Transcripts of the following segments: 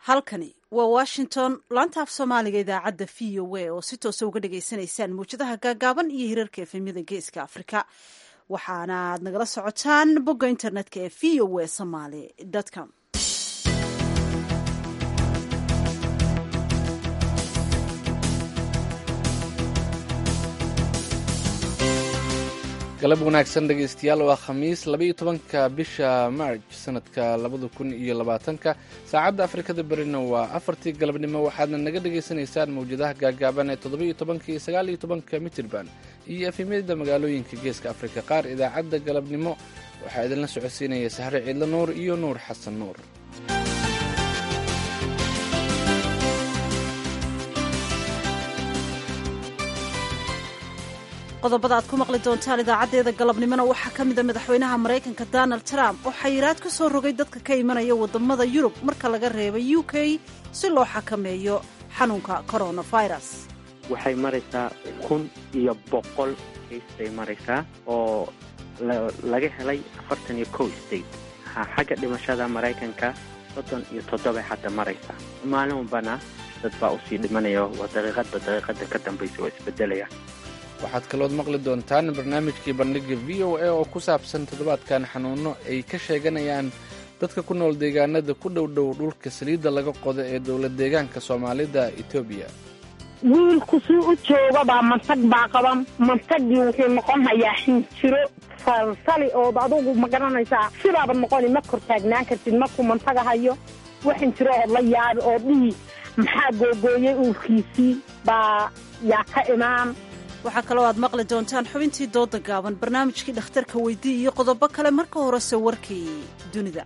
halkani waa washington laanta af soomaaliga idaacadda v o a oo si toosa uga dhagaysanaysaan mawjadaha gaagaaban iyo hirarka efemyada geeska afrika waxaana aad nagala socotaan bogga internetka ee v o a somaly com galab wanaagsan dhegaystayaal waa khamiis labaiyo tobanka bisha marj sanadka labada kun iyo labaatanka saacadda afrikada berina waa afartii galabnimo waxaadna naga dhagaysanaysaan mawjadaha gaagaaban ee toddobaiyo tobanka iyo sagaaliyo tobanka mitirban iyo efemyada magaalooyinka geeska afrika qaar idaacadda galabnimo waxaa idinla socodsiinaya sahre ciidlo nuur iyo nuur xasan nuur qodobada aad ku maqli doontaan idaacaddeeda galabnimona waxaa ka mida madaxweynaha maraykanka donald trump oo xayiraad ku soo rogay dadka ka imanaya waddamada yurub marka laga reebay u k si loo xakameeyo xanuunka coronavirus waxay maraysaa kun iyo boqol kays bay maraysaa oo laga helay afartan iyo kow state xagga dhimashada maraykanka soddon iyo toddobay hadda maraysaa maalin walbana dad baa usii dhimanaya waa daqiiqadba daqiiqada ka dambaysa oo isbedelaya waxaad kalood maqli doontaan barnaamijkii bandhiga v o a oo ku saabsan toddobaadkan xanuuno ay ka sheeganayaan dadka ku nool deegaanada ku dhow dhow dhulka saliidda laga qodo ee dowlad deegaanka soomaalida etoobiya wiilku sii u joogabaa mantag baa qaban mantagii wuxuu noqon hayaa xinjiro salsali ood adugu ma garanaysaa sidaaba noqoni ma kor taagnaan kartid markuu mantaga hayo wax xinjiro ood la yaabi oo dhihi maxaa googooyey uurkiisii baa yaa ka imaan waxaa kaloo aad maqli doontaan xubintii dooda gaaban barnaamijkii dhakhtarka weydii iyo qodobo kale marka horese warkii dunida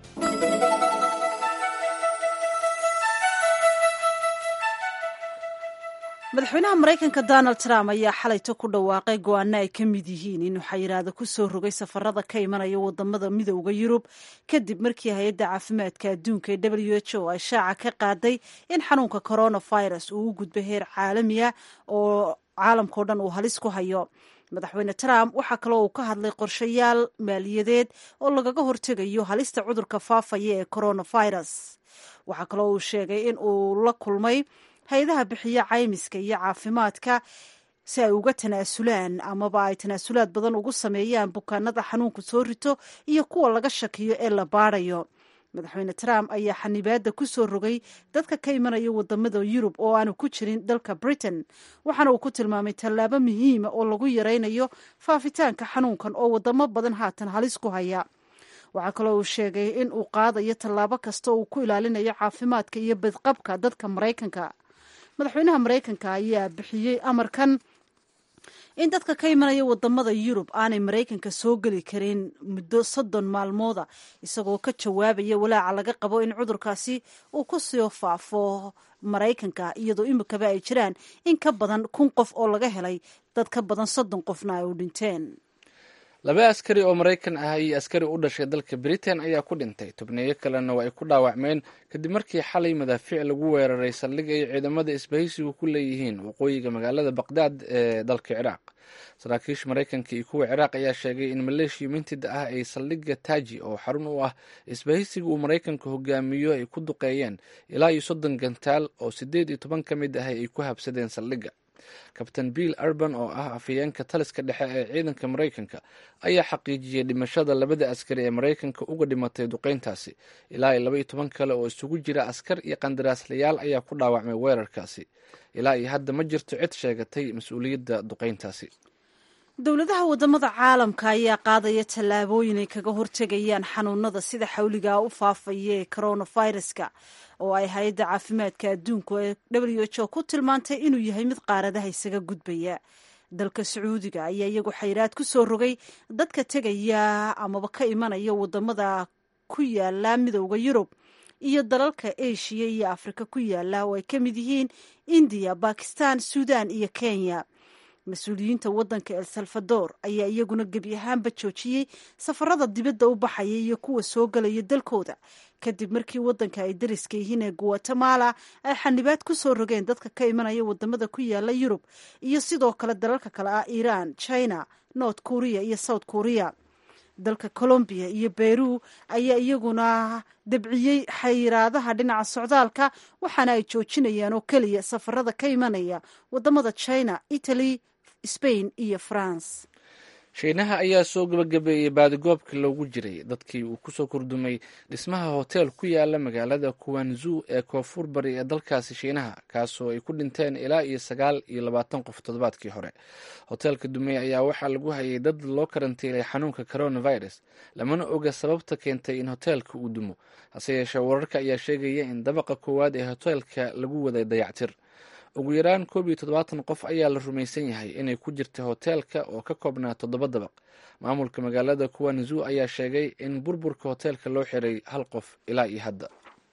madaxweynaha maraykanka donald trump ayaa xalayto ku dhawaaqay go-aano ay ka mid yihiin inuu xayiraado ku soo rogay safarada ka imanaya wadamada midooda yurub kadib markii hay-adda caafimaadka adduunka ee w h o ay shaaca ka qaaday in xanuunka coronavirus uu u gudbay heer caalamiya oo caalamkao dhan uu halis ku hayo madaxweyne trump waxaa kaloo uu ka hadlay qorshayaal maaliyadeed oo lagaga hortegayo halista cudurka faafaya ee coronavirus waxaa kaloo uu sheegay in uu la kulmay hay-adaha bixiya caymiska iyo caafimaadka si ay uga tanaasulaan amaba ay tanaasulaad badan ugu sameeyaan bukaanada xanuunku soo rito iyo kuwa laga shakiyo ee la baarayo madaxweyne trump ayaa xanibaadda ku soo rogay dadka ka imanaya wadamada yurub oo aanu ku jirin dalka britain waxaana uu ku tilmaamay tallaabo muhiima oo lagu yaraynayo faafitaanka xanuunkan oo wadamo badan haatan halis ku haya waxaa kaloo uu sheegay in uu qaadayo tallaabo kasta uu ku ilaalinayo caafimaadka iyo badqabka dadka maraykanka madaxweynaha maraykanka ayaa bixiyey amarkan in dadka ka imanaya wadamada yurub aanay maraykanka soo geli karin muddo soddon maalmooda isagoo ka jawaabaya walaaca laga qabo in cudurkaasi uu ku soo faafo maraykanka iyadoo imikaba ay jiraan in ka badan kun qof oo laga helay dad ka badan soddon qofna ay u dhinteen laba askari oo maraykan ah iyo askari u dhashay dalka britain ayaa ku dhintay tubneeyo kalena waa ay ku dhaawacmeen kadib markii xalay madaafiic lagu weeraray saldhig ay ciidamada isbahaysigu ku leeyihiin waqooyiga magaalada baqdaad ee dalka ciraaq saraakiisha maraykanka iyo kuwa ciraaq ayaa sheegay in maleeshiya mintida ah ay saldhigga taaji oo xarun u ah isbahaysiga uu maraykanka hogaamiyo ay ku duqeeyeen ilaa iyo soddon gantaal oo siddeed iyo toban ka mid ah ay ku habsadeen saldhigga kabtain bill urban oo ah afhayeenka taliska dhexe ee ciidanka maraykanka ayaa xaqiijiyey dhimashada labada askari ee maraykanka uga dhimatay duqeyntaasi ilaa iyo laba iyo toban kale oo isugu jira askar iyo qandaraaslayaal ayaa ku dhaawacmay weerarkaasi ilaa iyo hadda ma jirto cid sheegatay mas-uuliyadda duqeyntaasi dowladaha wadamada caalamka ayaa qaadaya tallaabooyin ay kaga hortegayaan xanuunada sida xawligaa u faafaya ee coronaviruska oo ay hay-adda caafimaadka adduunku ee w h o ku tilmaantay inuu yahay mid qaaradaha isaga gudbaya dalka sacuudiga ayaa iyagu xayiraad ku soo rogay dadka tegaya amaba ka imanaya wadamada ku yaala midooda yurub iyo dalalka asia iyo afrika ku yaala oo ay ka mid yihiin indiya bakistan suudan iyo kenya mas-uuliyiinta waddanka el salvador ayaa iyaguna gebi ahaanba joojiyey safarada dibadda u baxaya iyo kuwa soo galaya dalkooda kadib markii waddanka ay dariska yihiin ee guatemala ay xanibaad ku soo rogeen dadka ka imanaya wadamada ku yaala yurub iyo sidoo kale dalalka kale ah iran china north korea iyo south korea dalka colombiya iyo beru ayaa iyaguna dabciyey xayiraadaha dhinaca socdaalka waxaana ay joojinayaan oo keliya safarada ka imanaya wadamada china italy spain iyo france shiinaha ayaa soo gabagabeeyey baadigoobka loogu jiray dadkii uu kusoo kordumay dhismaha hoteel ku yaala magaalada kuwanzu ee koonfur bari ee dalkaasi shiinaha kaasoo ay ku dhinteen ilaa iyo sagaal iyo labaatan qof toddobaadkii hore hoteelka dumey ayaa waxaa lagu hayay dad loo karantiilay xanuunka coronavirus lamana oga sababta keentay in hoteelka uu dumo hase yeeshee wararka ayaa sheegaya in dabaqa koowaad ee hoteelka lagu waday dayactir ugu yaraan koob iyo toddobaatan qof ayaa la rumaysan yahay inay ku jirta hoteelka oo ka koobnaa toddoba dabaq maamulka magaalada kuwanzu ayaa sheegay in burburka hoteelka loo xiray hal qof ilaa iyo hadda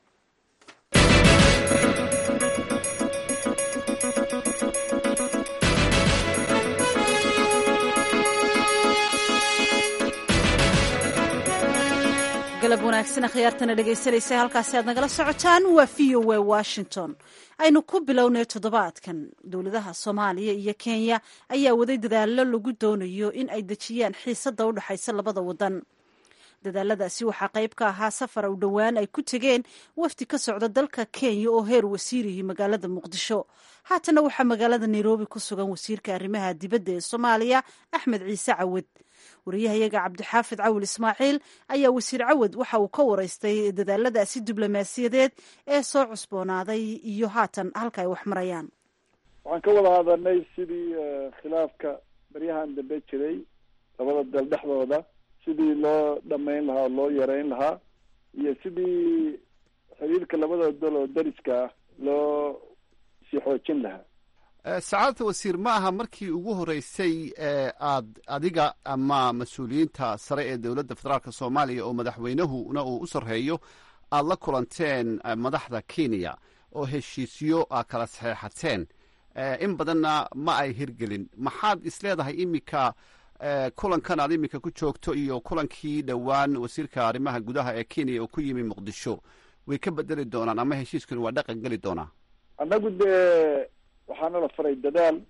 galab wanaagsan akhyaartana dhegaysanaysa halkaasi aad nagala socotaan waa v o a washington aynu ku bilownay toddobaadkan dowladaha soomaaliya iyo kenya ayaa waday dadaallo lagu doonayo in ay dejiyaan xiisadda u dhexaysa labada wadan dadaaladaasi waxaa qayb ka ahaa safar u dhowaan ay ku tegeen wafdi ka socda dalka kenya oo heer wasiirihii magaalada muqdisho haatana waxaa magaalada nairobi ku sugan wasiirka arrimaha dibadda ee soomaaliya axmed ciise cawad wariyahayaga cabdixaafid cawil ismaaciil ayaa wasiir cawad waxa uu ka waraystay dadaaladaasi diblomaasiyadeed ee soo cusboonaaday iyo haatan halka ay wax marayaan waxaan ka wada hadalnay sidii khilaafka baryahan dambe jiray labada dal dhexdooda sidii loo dhamayn lahaa oo loo yareyn lahaa iyo sidii xiriirka labada dal oo dariska ah loo sii xoojin lahaa sacaadata wasiir ma aha markii ugu horeysay aad adiga ama mas-uuliyiinta sare ee dowladda federaalk soomaaliya oo madaxweynahuna uu u sarreeyo aad la kulanteen madaxda kenya oo heshiisyo a kala saxeexateen in badanna ma ay hirgelin maxaad isleedahay iminka kulankan aad iminka ku joogto iyo kulankii dhowaan wasiirka arrimaha gudaha ee kenya oo ku yimi muqdisho way ka bedeli doonaan ama heshiiskani waa dhaqan geli doonaa annagu dee waxaana la faray dadaal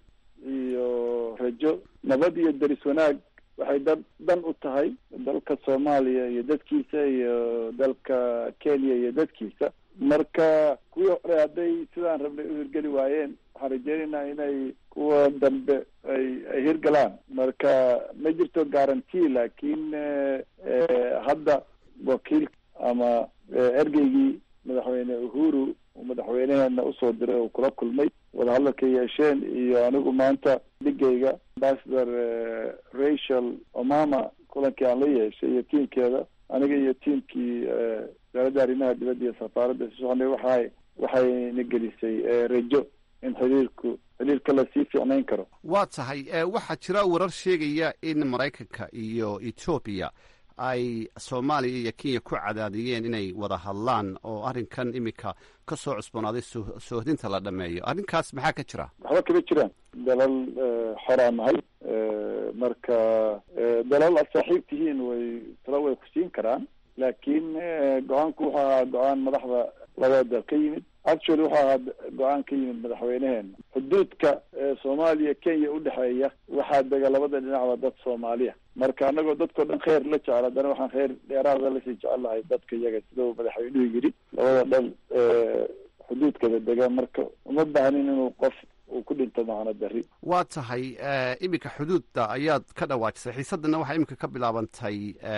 iyo rajo nabad iyo deris wanaag waxay da dan u tahay dalka soomaaliya iyo dadkiisa iyo dalka kenya iyo dadkiisa marka kuwii hore hadday sidaan rabnay u hirgeli waayeen waxaan rajeynaynaa inay kuwa dambe ay ay hirgalaan marka ma jirto guarantee laakiin hadda wakiil ama ergeygii madaxweyne uhuru uu madaxweyneheena usoo diray oo kula kulmay wadahadalka yeesheen iyo anigu maanta dhigayga ambassador rachel omama kulankii aan la yeeshay iyo tiimkeeda aniga iyo tiimkii wasaaradda arrimaha dibadda iyo safaaradda si soconay waxay waxayna gelisay rajo in xiriirku xiriirka lasii fiicnayn karo waa tahay waxaa jira warar sheegaya in maraykanka iyo etoobiya ay soomaaliya iyo kenya ku cadaadiyeen inay wada hadlaan oo arrinkan iminka ka soo cusboonaaday soohdinta la dhameeyo arrinkaas maxaa ka jira waxba kama jiraan dalal xoraa nahay marka dalal aad saaxiib tihiin way talo way ku siin karaan laakiin go-aanku wuxuu ahaa go-aan madaxda labada dal ka yimid actually wuxuu ahaa go-aan ka yimid madaxweyneheena xuduudka soomaaliya kenya udhexeeya waxaa dega labada dhinacba dad soomaaliya marka anagoo dadkao dhan kheyr la jecel haddana waxaan kheyr dheeraada lasii jecel lahay dadka iyaga sidau madaxweynuhu yidhi labada dhal xuduudkada dega marka uma baahnin inuu qof uu ku dhinto macno dari waa tahay iminka xuduudda ayaad ka dhawaajisay xiisadana waxaa iminka ka bilaabantay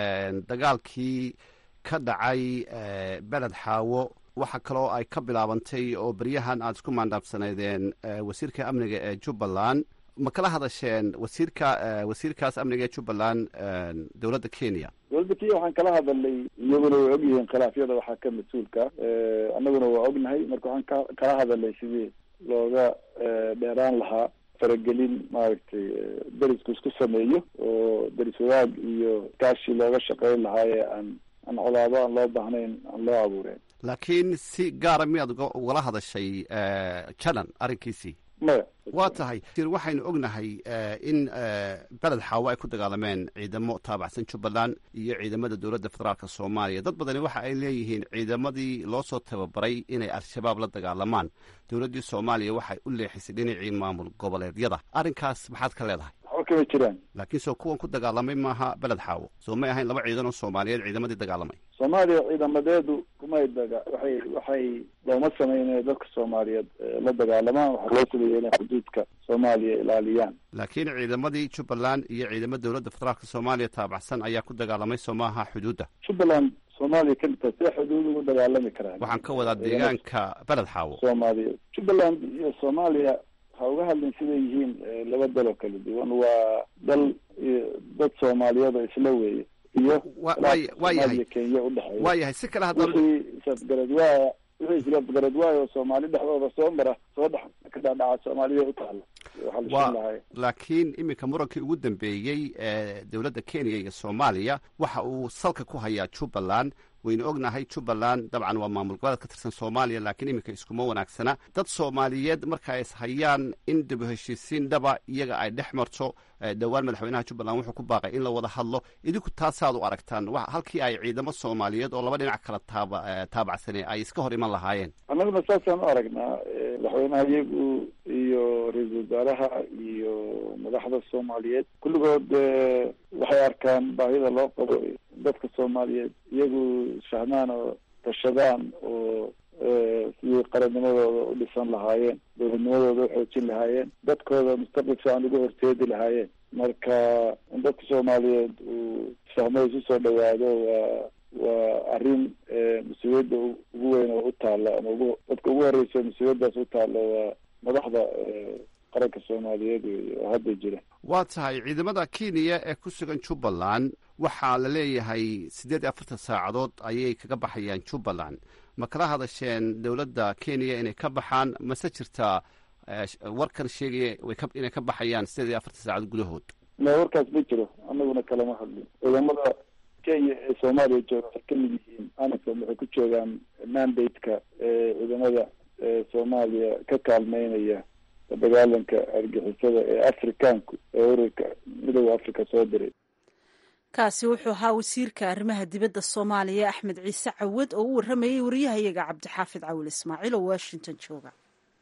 dagaalkii ka dhacay beled xaawo waxa kaloo ay ka bilaabantay oo beryahan aad isku maandhaabsaneydeen wasiirka amniga ee jubbaland ma kala hadasheen wasiirka wasiirkaas amniga ee jubbaland dowladda kenya dowladda kenya waxaan kala hadalnay iyaguna way og yihiin khilaafyada waxaa ka mas-uulka annaguna waa ognahay marka waxaan ka kala hadalnay sidii looga dheeraan lahaa faragelin maaragtay derisku isku sameeyo oo deris wadaag iyo kaashi looga shaqeyn lahaa ee aan aan colaado aan loo baahnayn aan loo abuureen laakiin si gaara miyaad ugala hadashay janan arrinkiisii maya waa tahay waxaynu ognahay in beled xaawo ay ku dagaalameen ciidamo taabacsan jubbaland iyo ciidamada dowladda federaalk soomaaliya dad badani waxa ay leeyihiin ciidamadii loo soo tababaray inay al-shabaab la dagaalamaan dowladdii soomaaliya waxay u leexisay dhinacii maamul goboleedyada arrinkaas maxaad ka leedahay waxba kama jiraan laakiin soo kuwan ku dagaalamay maaha beled xaawo soo may ahayn laba ciidan oo soomaaliyeed ciidamadii dagaalamay soomaaliya ciidamadeedu kumay daga waxay waxay looma sameyn inay dadka soomaaliyeed la dagaalamaan waxaa loo sameeyey inay xuduudka soomaaliya ilaaliyaan laakiin ciidamadii jubbaland iyo ciidamo dowladda federaalka soomaaliya taabacsan ayaa ku dagaalamay soo maaha xuduudda jubbaland soomaaliya ka mid tahay see xuduud ugu dagaalami karaan waxaan ka wadaa deegaanka beled xaawo soomaaliya jubbaland iyo soomaaliya ha uga hadlin siday yihiin laba dal oo kala duwan waa dal dad soomaaliyeed oo isla weeye iyo waa yahay kenya udhexeeya waa yahay si kale haddaan wixii isafgaradwaaya wixii isafgaradwaaya oo soomaali dhexdooda soo mara soo dhex ka dhaadhaca soomaaliya u taala wa laakiin iminka murankii ugu dambeeyey ee dowladda kenya iyo soomaaliya waxa uu salka ku hayaa jubbaland waynu ognahay jubbaland dabcan waa maamul goboleed ka tirsan soomaaliya laakiin iminka iskuma wanaagsana dad soomaaliyeed marka is hayaan in dib u heshiisiin dhaba iyaga ay dhex marto dhowaan madaxweynaha jubbaland wuxuu ku baaqay in la wada hadlo idinku taasaad u aragtaan halkii ay ciidamo soomaaliyeed oo laba dhinac kala taaba taabacsanee ay iska hor iman lahaayeen annaguna saasaan u aragnaa madaxweynaha iyagu iyo ra-iisul wasaaraha iyo madaxda soomaaliyeed kulligood waxay arkaan baahida loo qabo dadka soomaaliyeed iyagu fahmaan oo tashadaan oo sidii qarannimadooda u dhisan lahaayeen dowladnimadooda uxoojin lahaayeen dadkooda mustaqbal fiican ugu horteedi lahaayeen marka in dadka soomaaliyeed uu fahmo isu soo dhawaado waa waa arrin mas-uuliyadda ugu weyn oo u taalla ama ugu dadka ugu horeysa mas-uuliyaddaas u taalla waa madaxda qaranka soomaaliyeed wey oo hadda jira waa tahay ciidamada kenya ee ku sugan jubbaland waxaa la leeyahay siddeed iyo afartan saacadood ayay kaga baxayaan jubbaland ma kala hadasheen dowladda kenya inay ka baxaan mase jirtaa warkan sheegaya inay ka baxayaan siddeed iyo afartan saacadood gudahood ma warkaas ma jiro annaguna kalama hadlin ciidamada kenya ee soomaaliya jooga waxay ka mid yihiin anasom waxay ku joogaan mandate-ka ciidamada soomaaliya ka kaalmeynaya dagaalanka argixisada ee afrikaanku ee ururka midooda africa soo diray kaasi wuxuu ahaa wasiirka arrimaha dibadda soomaaliya axmed ciise cawad oo u warramayay wariyahayaga cabdixaafid cawil ismaaciil oo washington jooga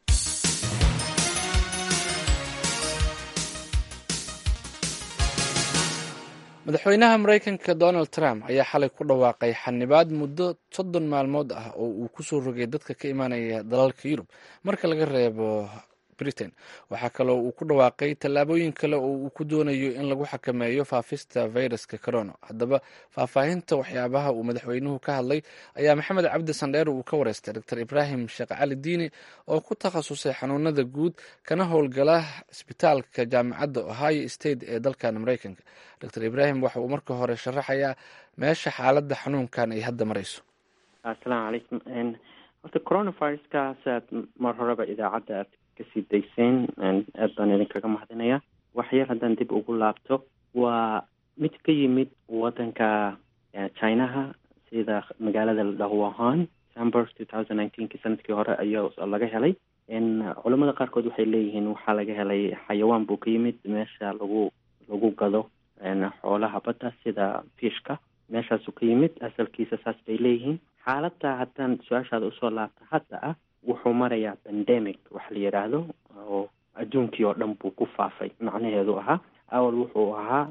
madaxweynaha maraykanka donald trump ayaa xalay ku dhawaaqay xanibaad muddo soddon maalmood ah oo uu kusoo rogay dadka ka imaanaya dalalka yurub marka laga reebo britain waxaa kaloo uu ku dhawaaqay tallaabooyin kale oo uu ku doonayo in lagu xakameeyo faafista viruska corona haddaba faahfaahinta waxyaabaha uu madaxweynuhu ka hadlay ayaa maxamed cabdi sandheer uu ka wareystay dor ibraahim sheekh cali diini oo ku takhasusay xanuunada guud kana howlgala isbitaalka jaamacadda ohio state ee dalkan maraykanka dor ibraahim waxa uu marka hore sharaxayaa meesha xaaladda xanuunkan ay hadda marayso asalaamu calaykum horta coronaviruskaas aad mar horeba idaacadda aad kasii dayseen aad baan idinkaga mahadinaya wax yar haddaan dib ugu laabto waa mid ka yimid wadanka chinaha sida magaalada la dhaho wuhan december two thousand nineteenki sanadkii hore ayaa laga helay culamada qaarkood waxay leeyihiin waxaa laga helay xayawaan buu ka yimid meesha lagu lagu gado xoolaha badda sida fiishka meeshaasuu ka yimid asalkiisa saas bay leeyihiin xaaladda haddaan su-aashaada usoo laabta hadda ah wuxuu marayaa pandemic wax la yidhaahdo oo adduunkii oo dhan buu ku faafay macnaheedu ahaa awal wuxuu ahaa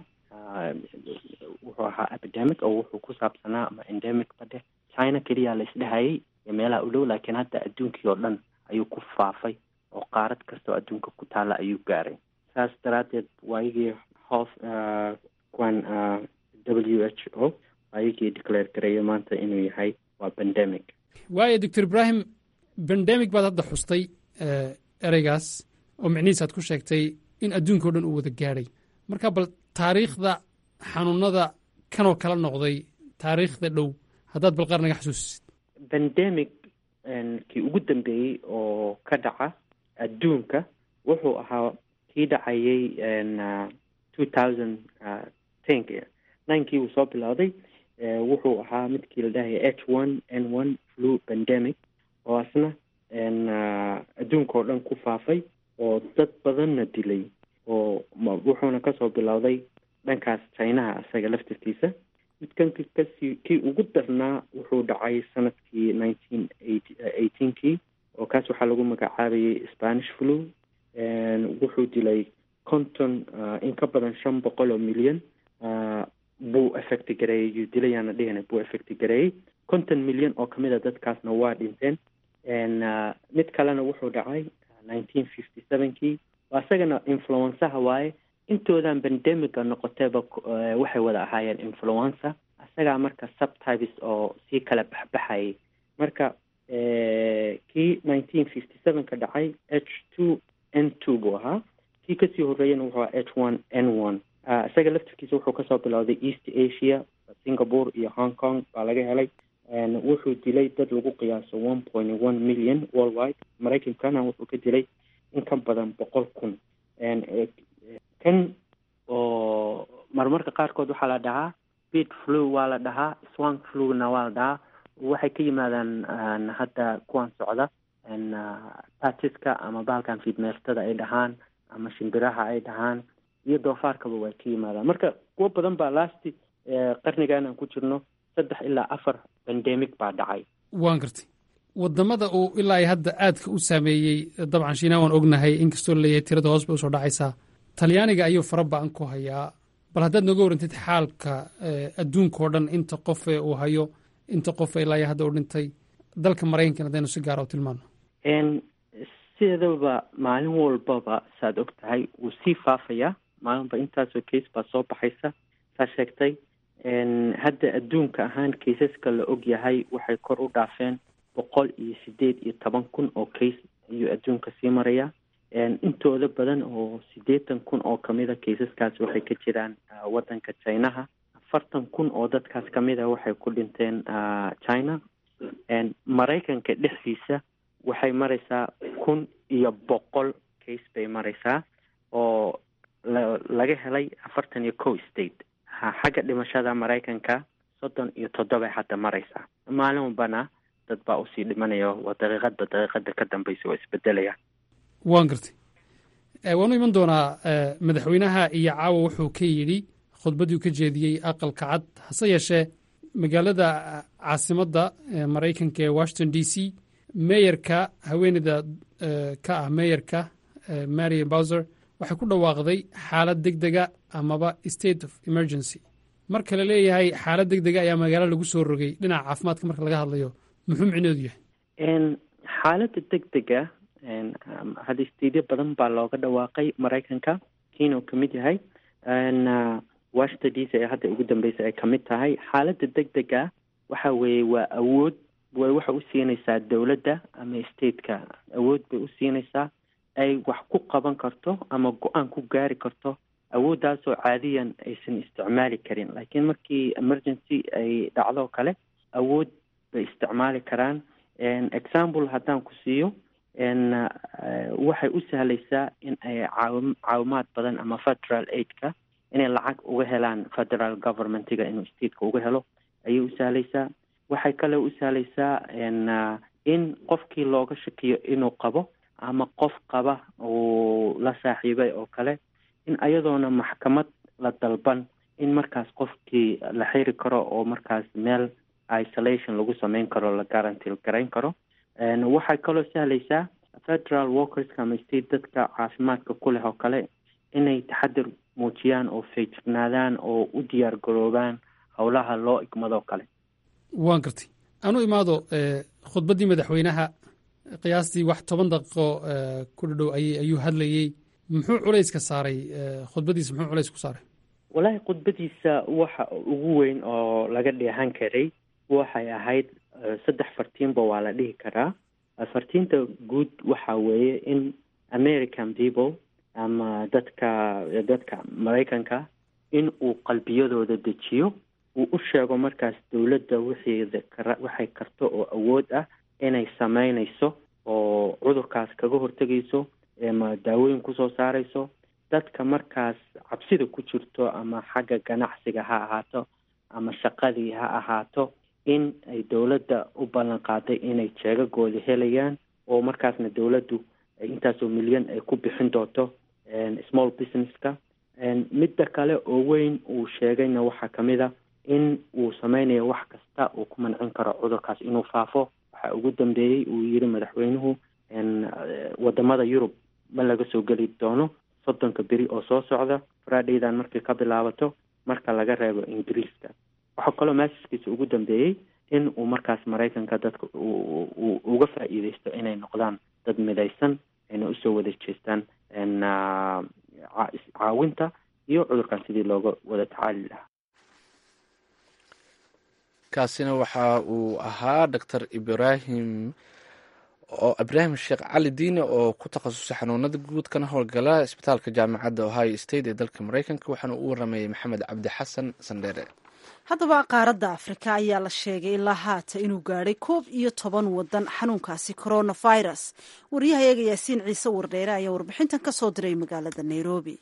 wuxuu ahaa epidemic oo wuxuu ku saabsanaa ama endemic badhe china keliya la isdhehayay iyo meelaha u dhow laakiin hadda adduunkii oo dhan ayuu ku faafay oo qaarad kastoo adduunka ku taalla ayuu gaaray saas daraaddeed waayigii hof kuwan w h o waayigii declare gareeya maanta inuu yahay waa pandemic waayo doctor ibrahim bandemic baad hadda xustay ereygaas oo micnihiis aad ku sheegtay in adduunka o dhan uu wada gaadhay marka bal taariikhda xanuunada kanoo kala noqday taariikhda dhow haddaad bal qaar naga xasuusisid pandemic kii ugu dambeeyey oo ka dhaca adduunka wuxuu ahaa kii dhacayay two thousand tenk ninkii uu soo bilowday wuxuu ahaa midkii la dhahaya h one n one flu pandemic oo asna adduunka oo dhan ku faafay oo dad badanna dilay oo wuxuuna kasoo bilowday dhankaas chinaha isaga laftirkiisa midkan kasii kii ugu darnaa wuxuu dhacay sanadkii nineteen eighteenkii oo kaas waxaa lagu magacaabayay spanish flu wuxuu dilay konton in ka badan shan boqol oo milyan buu effecti gareeyey yuu dilayaana dhihina buu effecti gareeyey konton milyan oo kamid a dadkaasna waa dhinteen mid kalena wuxuu dhacay nineteen fifty sevenkii isagana influensaha waaye intoodan bandemiga noqotayba waxay wada ahaayeen influenza isagaa marka subtypes oo sii kala baxbaxayay marka kii nineteen fifty sevenka dhacay h two n two buu ahaa kii kasii horeeyana wuxuu ahaa h one n one isaga laftirkiisa wuxuu kasoo bilowday east asia singapore iyo hong kong baa laga helay wuxuu dilay dad lagu qiyaaso one point one million worldwide maraykankana wuxuu ka dilay in ka badan boqol kun kan oo marmarka qaarkood waxaa la dhahaa bid flu waa la dhahaa swank fluna waa la dhahaa waxay ka yimaadaan hadda kuwan socda patiska ama bahalkan fiidmeertada ay dhahaan ama shimbiraha ay dhahaan iyo doofaarkaba way ka yimaadaan marka kuwo badan baa lasti qarnigan aan ku jirno saddex ilaa afar bandemic baa dhacay waan gartay wadamada uu ilaa hadda aadka u saameeyey dabcan shiinaa waan ognahay inkastoo laleeyahay tirada hoos bay usoo dhacaysaa talyaaniga ayuu fara ba-an ku hayaa bal haddaad nooga warantid xaalka adduunka oo dhan inta qofe uu hayo inta qofe ilaa hadda u dhintay dalka maraykankan haddaynu si gaara u tilmaano sideedaba maalin walbaba saad og tahay wuu sii faafayaa maalinba intaasoo case baa soo baxaysa saa sheegtay hadda adduunka ahaan kaysaska la og yahay waxay kor u dhaafeen boqol iyo sideed iyo toban kun oo case ayuu adduunka sii marayaa intooda badan oo siddeetan kun oo kamida kaysaskaas waxay ka jiraan waddanka chinaha afartan kun oo dadkaas kamida waxay ku dhinteen china maraykanka dhexdiisa waxay maraysaa kun iyo boqol case bay maraysaa oo laga helay afartan iyo co state xagga dhimashada maraykanka soddon iyo toddobay hadda maraysaa maalin walbana dad baa usii dhimanaya waa daqiiqadba daqiiqada ka dambeysa waa isbedelaya waan gartay waanu iman doonaa madaxweynaha iyo caawa wuxuu ka yidhi khudbaddii u ka jeediyey aqalka cad hase yeeshee magaalada caasimadda maraykanka ee washington d c meyerka haweeneyda ka ah meyerka marian bowser waxay ku dhawaaqday xaalad deg dega amaba state of emergency marka la leeyahay xaalad deg dega ayaa magaalo lagu soo rogay dhinaca caafimaadka marka laga hadlayo muxuu micnoodu yahay xaaladda deg dega hadda stadiyo badan baa looga dhawaaqay maraykanka kiina uu kamid yahay washington d c ee hadda ugu dambeysa ay kamid tahay xaaladda deg dega waxa weeye waa awood way waxa u siinaysaa dowladda ama stateka awood bay u siinaysaa ay wax ku qaban karto ama go-aan ku gaari karto awooddaasoo caadiyan aysan isticmaali karin laakiin markii emergency ay dhacdo kale awood bay isticmaali karaan example haddaan ku siiyo waxay u sahlaysaa in ay caawi caawimaad badan ama federal aidka inay lacag uga helaan federal governmentiga inuu stateka uga helo ayay u sahlaysaa waxay kale u sahlaysaa in qofkii looga shakiyo inuu qabo ama qof qaba uu la saaxiibay oo kale in ayadoona maxkamad la dalban in markaas qofkii la xiri karo oo markaas meel isolation lagu sameyn karo la guarantil garayn karo waxay kaloo sahlaysaa federal workerska ama state dadka caafimaadka ku leh oo kale inay taxadir muujiyaan oo feejignaadaan oo u diyaar garoobaan howlaha loo igmadoo kale waan gartay anu imaado khudbaddii madaxweynaha qiyaastii wax toban daqiiqo ku dhadhow ay ayuu hadlayey muxuu culayska saaray khudbaddiisa muxuu culays ku saaray wallaahi khudbadiisa waxa ugu weyn oo laga dheehan karay waxay ahayd saddex fartiinba waa la dhihi karaa fartiinta guud waxa weeye in american people ama dadka dadka maraykanka in uu qalbiyadooda dejiyo uu u sheego markaas dowladda wixeeda kara waxay karto oo awood ah inay sameynayso oo cudurkaas kaga hortegayso ama daawooyin kusoo saarayso dadka markaas cabsida ku jirto ama xagga ganacsiga ha ahaato ama shaqadii ha ahaato in ay dowladda u ballan qaaday inay jeegagooda helayaan oo markaasna dowladdu intaasoo milyan ay ku bixin doonto small businesska midda kale oo weyn uu sheegayna waxaa kamid a in uu sameynayo wax kasta uu ku mancin karo cudurkaas inuu faafo waxaa ugu dambeeyey uu yiri madaxweynuhu wadamada yurub ma laga soo geli doono soddonka beri oo soo socda fridaydan markay ka bilaabato marka laga reebo ingiriiska waxaa kaloo maasaskiisa ugu dambeeyey in uu markaas maraykanka dadka uu uga faa'iideysto inay noqdaan dad midaysan ayna usoo wada jeestaan caawinta iyo cudurkan sidii looga wada tacaali lahaa kaasina waxa uu ahaa doctor ibrahim oo ibraahim sheekh cali diine oo ku takhasusay xanuunada guud kana howlgala isbitaalka jaamacadda ohio state ee dalka maraykanka waxaana uu waramayey maxamed cabdi xasan sandheere haddaba qaaradda afrika ayaa la sheegay ilaa haata inuu gaadhay koob iyo toban wadan xanuunkaasi coronavirus waryahayaga yaasiin ciise wardheere ayaa warbixintan ka soo diray magaalada nairobi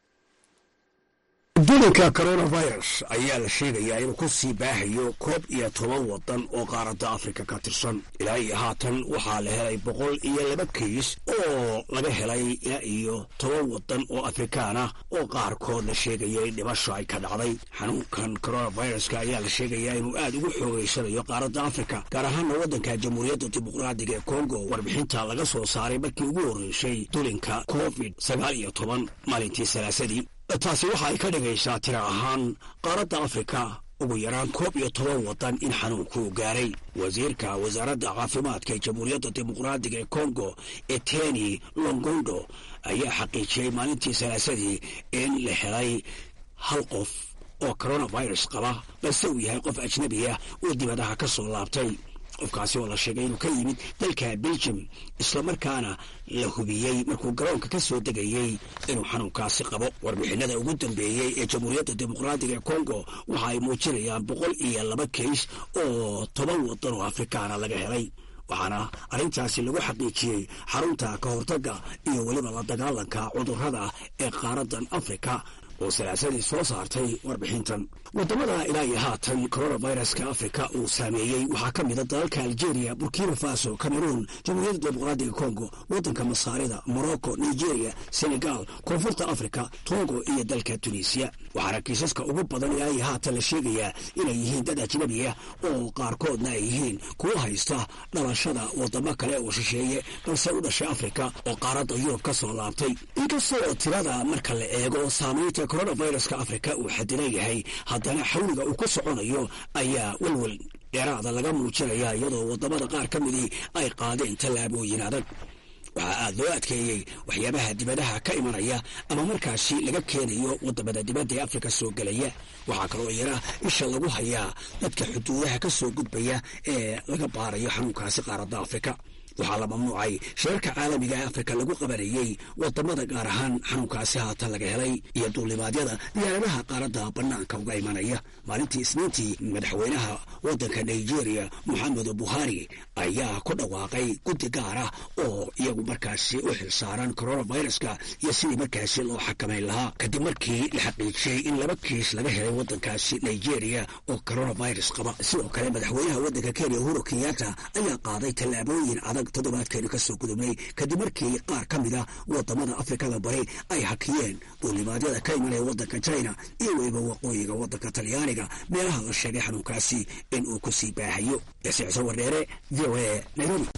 dulinka coronavirus ayaa la sheegayaa inuu ku sii baahayo koob iyo toban wadan oo qaaradda afrika ka tirsan ilaa iyo haatan waxaa la helay boqol iyo laba kiis oo laga helay ilaa iyo toban wadan oo afrikaan ah oo qaarkood la sheegaya in dhimasho ay ka dhacday xanuunkan coronaviruska ayaa la sheegayaa inuu aad ugu xoogeysanayo qaaradda afrika gaar ahaana waddanka jamhuuriyadda dimuqraadiga ee kongo warbixinta laga soo saaray markii ugu horreysay dulinka covid sagaal iyo toban maalintii salaasadii taasi waxa ay ka dhigaysaa tira ahaan qaaradda afrika ugu yaraan koob iyo toban wadan in xanuunkuu gaaray wasiirka wasaaradda caafimaadka ee jamhuuriyadda dimuqraadiga ee kongo eteni longondo ayaa xaqiijiyey maalintii salaasadii in la helay hal qof oo coronavirus qaba balse uu yahay qof ajnabi ah oo dibadaha ka soo laabtay qofkaasi oo la sheegay inuu ka yimid dalka belgium islamarkaana la hubiyey markuu garoonka ka soo degayey inuu xanuunkaasi qabo warbixinada ugu dambeeyey ee jamhuuriyadda dimuqraadiga ee kongo waxa ay muujinayaan boqol iyo laba kays oo toban wadan oo afrikaana laga helay waxaana arrintaasi lagu xaqiijiyey xarunta ka hortagga iyo weliba la dagaalanka cudurrada ee qaaraddan afrika oo salaasadii soo saartay warbixintan wadamada ilaa iyo haatan coronaviruska afrika uu saameeyey waxaa ka mida dalalka algeria burkina faso cameroon jamhuuriyadda dimuqraadiga congo waddanka masaarida morocco nigeria senegal koonfurta africa togo iyo dalka tunisiya waxaana kiisaska ugu badan ilaa iyo haatan la sheegayaa inay yihiin dad ajnabi ah oo qaarkoodna ay yihiin kuwa haysta dhalashada wadamo kale oo shisheeye balse u dhashay afrika oo qaaradda yurub ka soo laabtay inkastoo tirada marka la eego saamaynta coronaviruska afrika uu xadidan yahay haddana xawliga uu ku soconayo ayaa welwel dheeraada laga muujinaya iyadoo wadamada qaar ka midii ay qaadeen tallaabooyin adag waxaa aad loo adkeeyey waxyaabaha dibadaha ka imanaya ama markaasi laga keenayo wadamada dibadda ee afrika soo gelaya waxaa kaloo yara isha lagu hayaa dadka xuduudaha ka soo gudbaya ee laga baarayo xanuunkaasi qaaradda afrika waxaa la mamnuucay shirarka caalamiga ee afrika lagu qabanayey wadamada gaar ahaan xanuunkaasi haatan laga helay iyo duulimaadyada diyaaradaha qaaradda bannaanka uga imanaya maalintii isniintii madaxweynaha waddanka nigeria moxamedu buhari ayaa ku dhawaaqay guddi gaar ah oo iyagu markaasi u xilsaaran coronaviruska iyo sidii markaasi loo xakamayn lahaa kadib markii la xaqiijiyey in laba kiis laga helay waddankaasi nigeria oo coronavirus qaba sidoo kale madaxweynaha waddanka kenya uhuru kenyatta ayaa qaaday tallaabooyin adag toddobaadkeenu ka soo gudubnay kadib markii qaar ka mid a wadamada afrikada bari ay hakiyeen duulimaadyada ka imanaya waddanka china iyo weliba waqooyiga waddanka talyaaniga meelaha la sheegay xanuunkaasi in uu ku sii baahayo yasiicso wardheere v o a nairobi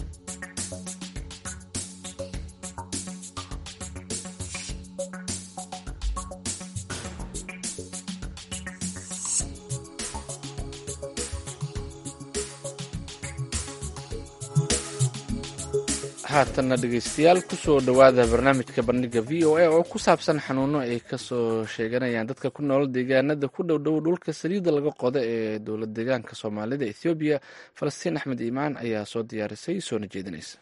haatanna dhegeystayaal kusoo dhowaada barnaamijka bandhiga v o a oo ku saabsan xanuuno ay kasoo sheeganayaan dadka ku nool deegaanada ku dhow dhow dhulka saliidda laga qodo ee dowlad deegaanka soomaalida ethoobiya falastiin axmed iimaan ayaa soo diyaarisay soona jeedinaysa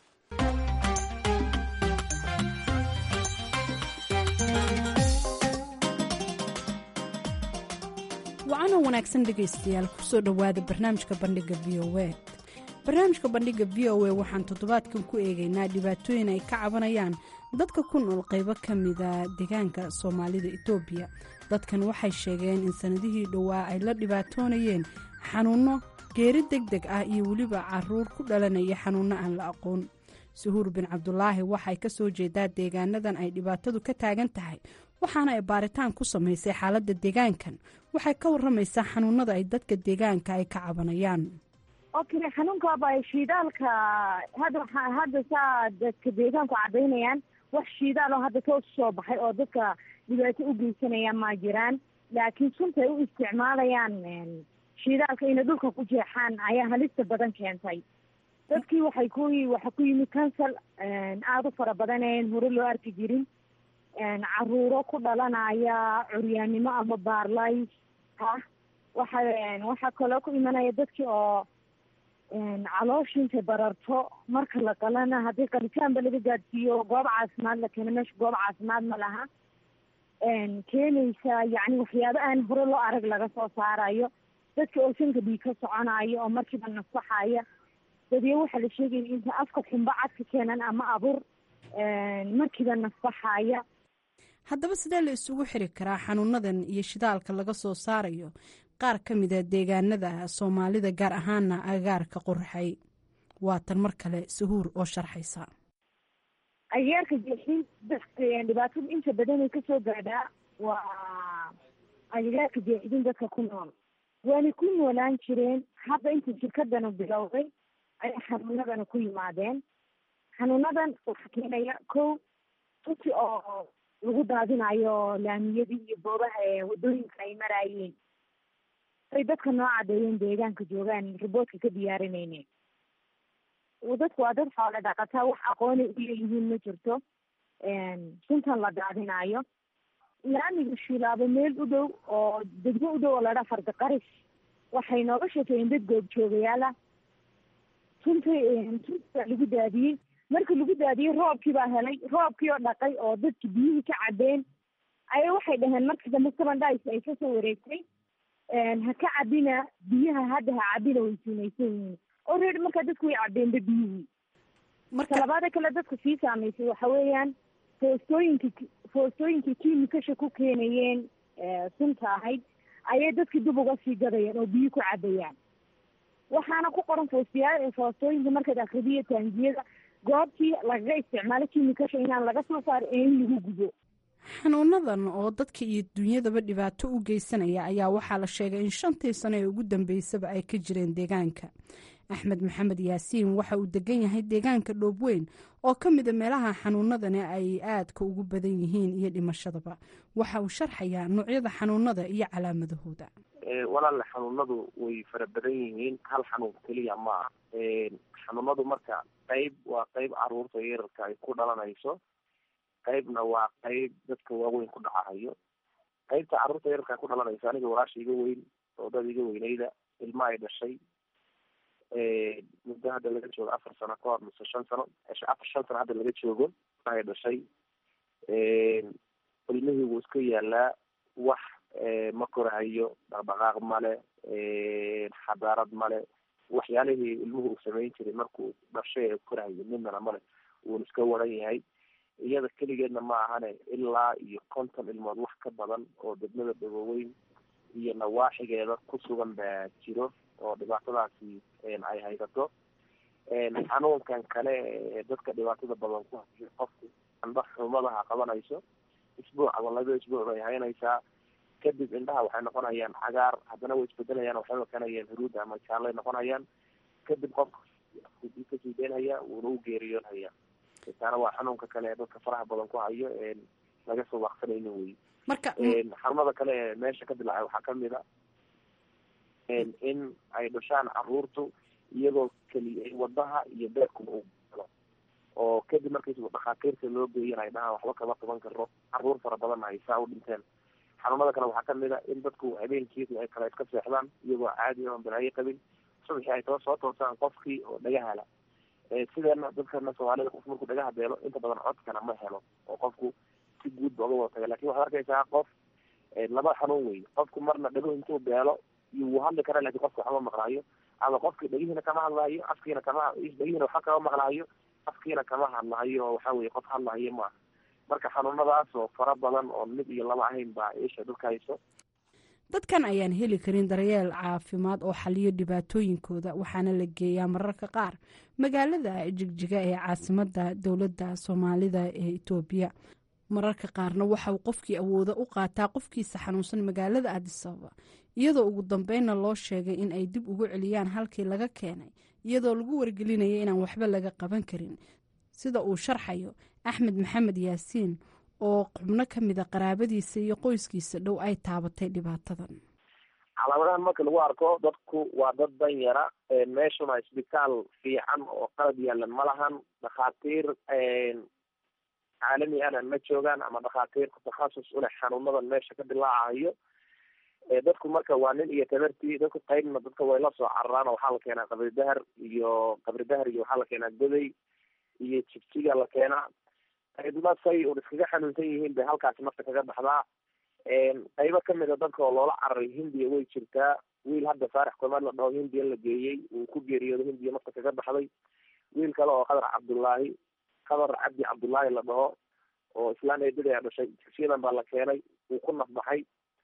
wacanoo wanaagsan dhegaystayaal kusoo dhowaada barnaamijka bandhiga v o a barnaamijka bandhiga v o a waxaan toddobaadkan ku eegaynaa dhibaatooyin ay ka cabanayaan dadka ku nool qaybo ka mida deegaanka soomaalida etoobiya dadkan waxay sheegeen in sanadihii dhowaa ay la dhibaatoonayeen xanuunno geeri deg deg ah iyo weliba caruur ku dhalanaya xanuunno aan la aqoon suhuur bin cabdulaahi waxay ka soo jeedaa deegaanadan ay dhibaatadu ka taagan tahay waxaana ay baaritaan ku samaysay xaaladda deegaankan waxay ka waramaysaa xanuunada ay dadka deegaanka ay ka cabanayaan okay xanuunkaaba shidaalka hadda hadda saa dadka deegaanku cadaynayaan wax shiidaal oo hadda toos soo baxay oo dadka dhibaato u geysanaya ma jiraan laakiin sunta ay u isticmaalayaan shiidaalka inay dhulka ku jeexaan ayaa halista badan keentay dadkii waxay ku waxa ku yimid cancel aada u fara badan een hore loo arki jirin caruuro ku dhalanaya curyaannimo ama baarlays ah waxa waxaa kaloo ku imanaya dadkii oo calooshi intay bararto marka la qalana haddii qalitaanba laga gaadsiiyo goob caafimaad la keeno meesha goob caafimaad ma laha keenaysa yacni waxyaabo aan hore loo arag laga soo saarayo dadka oo sanka dhiig ka soconayo oo markiiba nasaxaya dadyo waxaa la sheegaya inta afka xumba cad ka keenan ama abur markiiba nasaxaya haddaba sidee la isugu xiri karaa xanuunadan iyo shidaalka laga soo saarayo qaar ka mida deegaanada soomaalida gaar ahaana agaarka qorxay waatan mar kale sahuur oo sharxaysa agaarka jeexin dadka dhibaatada inta badan ay kasoo gaadhaa waa agaarka jeexidin dadka ku nool waanay ku noolaan jireen hadda inta shirkadana bilowday ayay xanuunadana ku yimaadeen xanuunadan waxaa keenaya kow runti oo lagu daadinayo laamiyadii iyo boobaha ee wadooyinka ay maraayeen ay dadka noo cadeeyeen deegaanka joogaan riboodka ka diyaarinayneen dadku waa dad xoole dhaqataa wax aqoonay u leeyihiin ma jirto suntan la daadinayo laamiga shiilaabo meel u dhow oo degmo u dhow oo ladhaa farda qaris waxay nooga sheekeeyeen dad goobjoogayaala sunta sunta lagu daadiyey markii lagu daadiyey roobkii baa helay roobkii oo dhaqay oo dadki biyihii ka cabeen aya waxay dhaheen markii dambe seven dice ay kasoo wareegtay ha ka cabina biyaha hadda ha cabina way siinaysan yihiin already markaa dadku way cabeenba biyihii marka labaada kale dadka sii saameysay waxa weeyaan foostooyinki foostooyinkii kiimikasha ku keenayeen sunta ahayd ayay dadkii dib uga sii gadayeen oo biyo ku cabayaan waxaana ku qoran foostiyaa foostooyinka markaad akridiyo taangiyada goobtii lagaga isticmaalo kiimikasha inaan laga soo saaro ee in lagu gubo xanuunadan oo dadka iyo dunyadaba dhibaato u geysanaya ayaa waxaa la sheegay in shantii sano ee ugu dambeysaba ay ka jireen deegaanka axmed maxamed yaasiin waxa uu degan yahay deegaanka dhoobweyn oo ka mida meelaha xanuunadani ay aadka ugu badan yihiin iyo dhimashadaba waxa uu sharxayaa noocyada xanuunada iyo calaamadahooda walaal xanuunadu way fara badan yihiin hal xanuun keliya ma ah xanuunadu marka qeyb waa qeyb caruurta yararka ay ku dhalanayso qeybna waa qeyb dadka waaweyn ku dhacahayo qeybta carruurta yararka ku dhalanayso aniga walaasha iga weyn oo dad iga weynayda ilma ay dhashay muddo hadda laga joogo afar sano ka hor mise shan sano afar shan sano hadda laga joogo ay dhashay ilmihii wuu iska yaalaa wax ma korahayo dhaqdhaqaaq male xadaarad male waxyaalihii ilmuhu uu samayn jiray markuu dhashay ee korahayo midnana male wuuna iska waran yahay iyada keligeedna ma ahane ilaa iyo konton ilmood wax ka badan oo degmada dhagoweyn iyo nawaaxigeeda ku sugan baa jiro oo dhibaatadaasi ay haysato xanuunkan kale ee dadka dhibaatada badan ku hayo qofku indha xumadaha qabanayso isbuuc ama laba isbuuc bay haynaysaa kadib indhaha waxay noqonayaan cagaar haddana way isbedelayaan waxay noqonayaan huruud ama jaalay noqonayaan kadib qofka kasii deynhaya wuuna u geeriyoonhaya taana waa xanuunka kale ee dadka faraha badan ku hayo laga soo waaqsanaynin wey marka xarumada kale ee meesha ka dilaacay waxaa kamid a in ay dhashaan caruurtu iyagoo keliya wadaha iyo beerkuba u galo oo kadib markiisba dhakhaatiirta loo geeyan ay dhahaan waxba kama qaban karo caruur fara badanna ay saa u dhinteen xanuunada kale waxaa kamid a in dadku habeenkii ay kale iska seexdaan iyagoo caadi oon balaayo qabin subaxii ay too soo toosaan qofkii oo dhagahala sideena dadkana soomaalida qof markuu dhagaha beelo inta badan codkana ma helo oo qofku si guud ba uga wada taga lakin waxaad arkaysaa qof laba xanuun wey qofku marna dhaguhu intuu beelo iyo wuu hadli karaa lakin qofka waxba maqlaayo ama qofkii dhagihiina kama hadlaayo afkiina kama dhagihiina waxba kama maqlaayo afkiina kama hadlaayo oo waxa weye qof hadlaayo maaha marka xanuunadaas oo fara badan oo mid iyo laba ahayn baa isha dadka hayso dadkan ayaan heli karin daryeel caafimaad oo xaliyo dhibaatooyinkooda waxaana la geeyaa mararka qaar magaalada jigjiga ee caasimada dowladda soomaalida ee itoobiya mararka qaarna waxa uu qofkii awooda u qaataa qofkiisa xanuunsan magaalada adisababa iyadoo ugu dambeynna loo sheegay in ay dib ugu celiyaan halkii laga keenay iyadoo lagu wargelinaya inaan waxba laga qaban karin sida uu sharxayo axmed maxamed yaasiin oo xubno ka mida qaraabadiisa iyo qoyskiisa dhow ay taabatay dhibaatadan calaamadahan marka lagu arko dadku waa dad dan yara meeshuna isbitaal fiican oo qalab yaalan ma lahan dhakhaatiir caalami ana ma joogaan ama dhakhaatiir takhasus uleh xanuunadan meesha ka dilaacayo dadku marka waa nin iyo tabartii dadku qaybna dadka way la soo cararaan oo waxaa la keenaa qabri dahar iyo qabri dahar iyo waxaa la keenaa goday iyo jigjiga la keenaa qaybna say un iskaga xanuunsan yihiin bay halkaasi nafta kaga baxdaa qaybo kamid a dadka oo loola cararay hindiya way jirtaa wiil hadda faarax komaad la dhaho hindiya la geeyey uu ku geeriyoodo hindiya nafta kaga baxday wiil kale oo qadar cabdullaahi qadar cabdi cabdullaahi la dhaho oo islaan eedada a dhashay jigsiyadan baa la keenay uu ku nafbaxay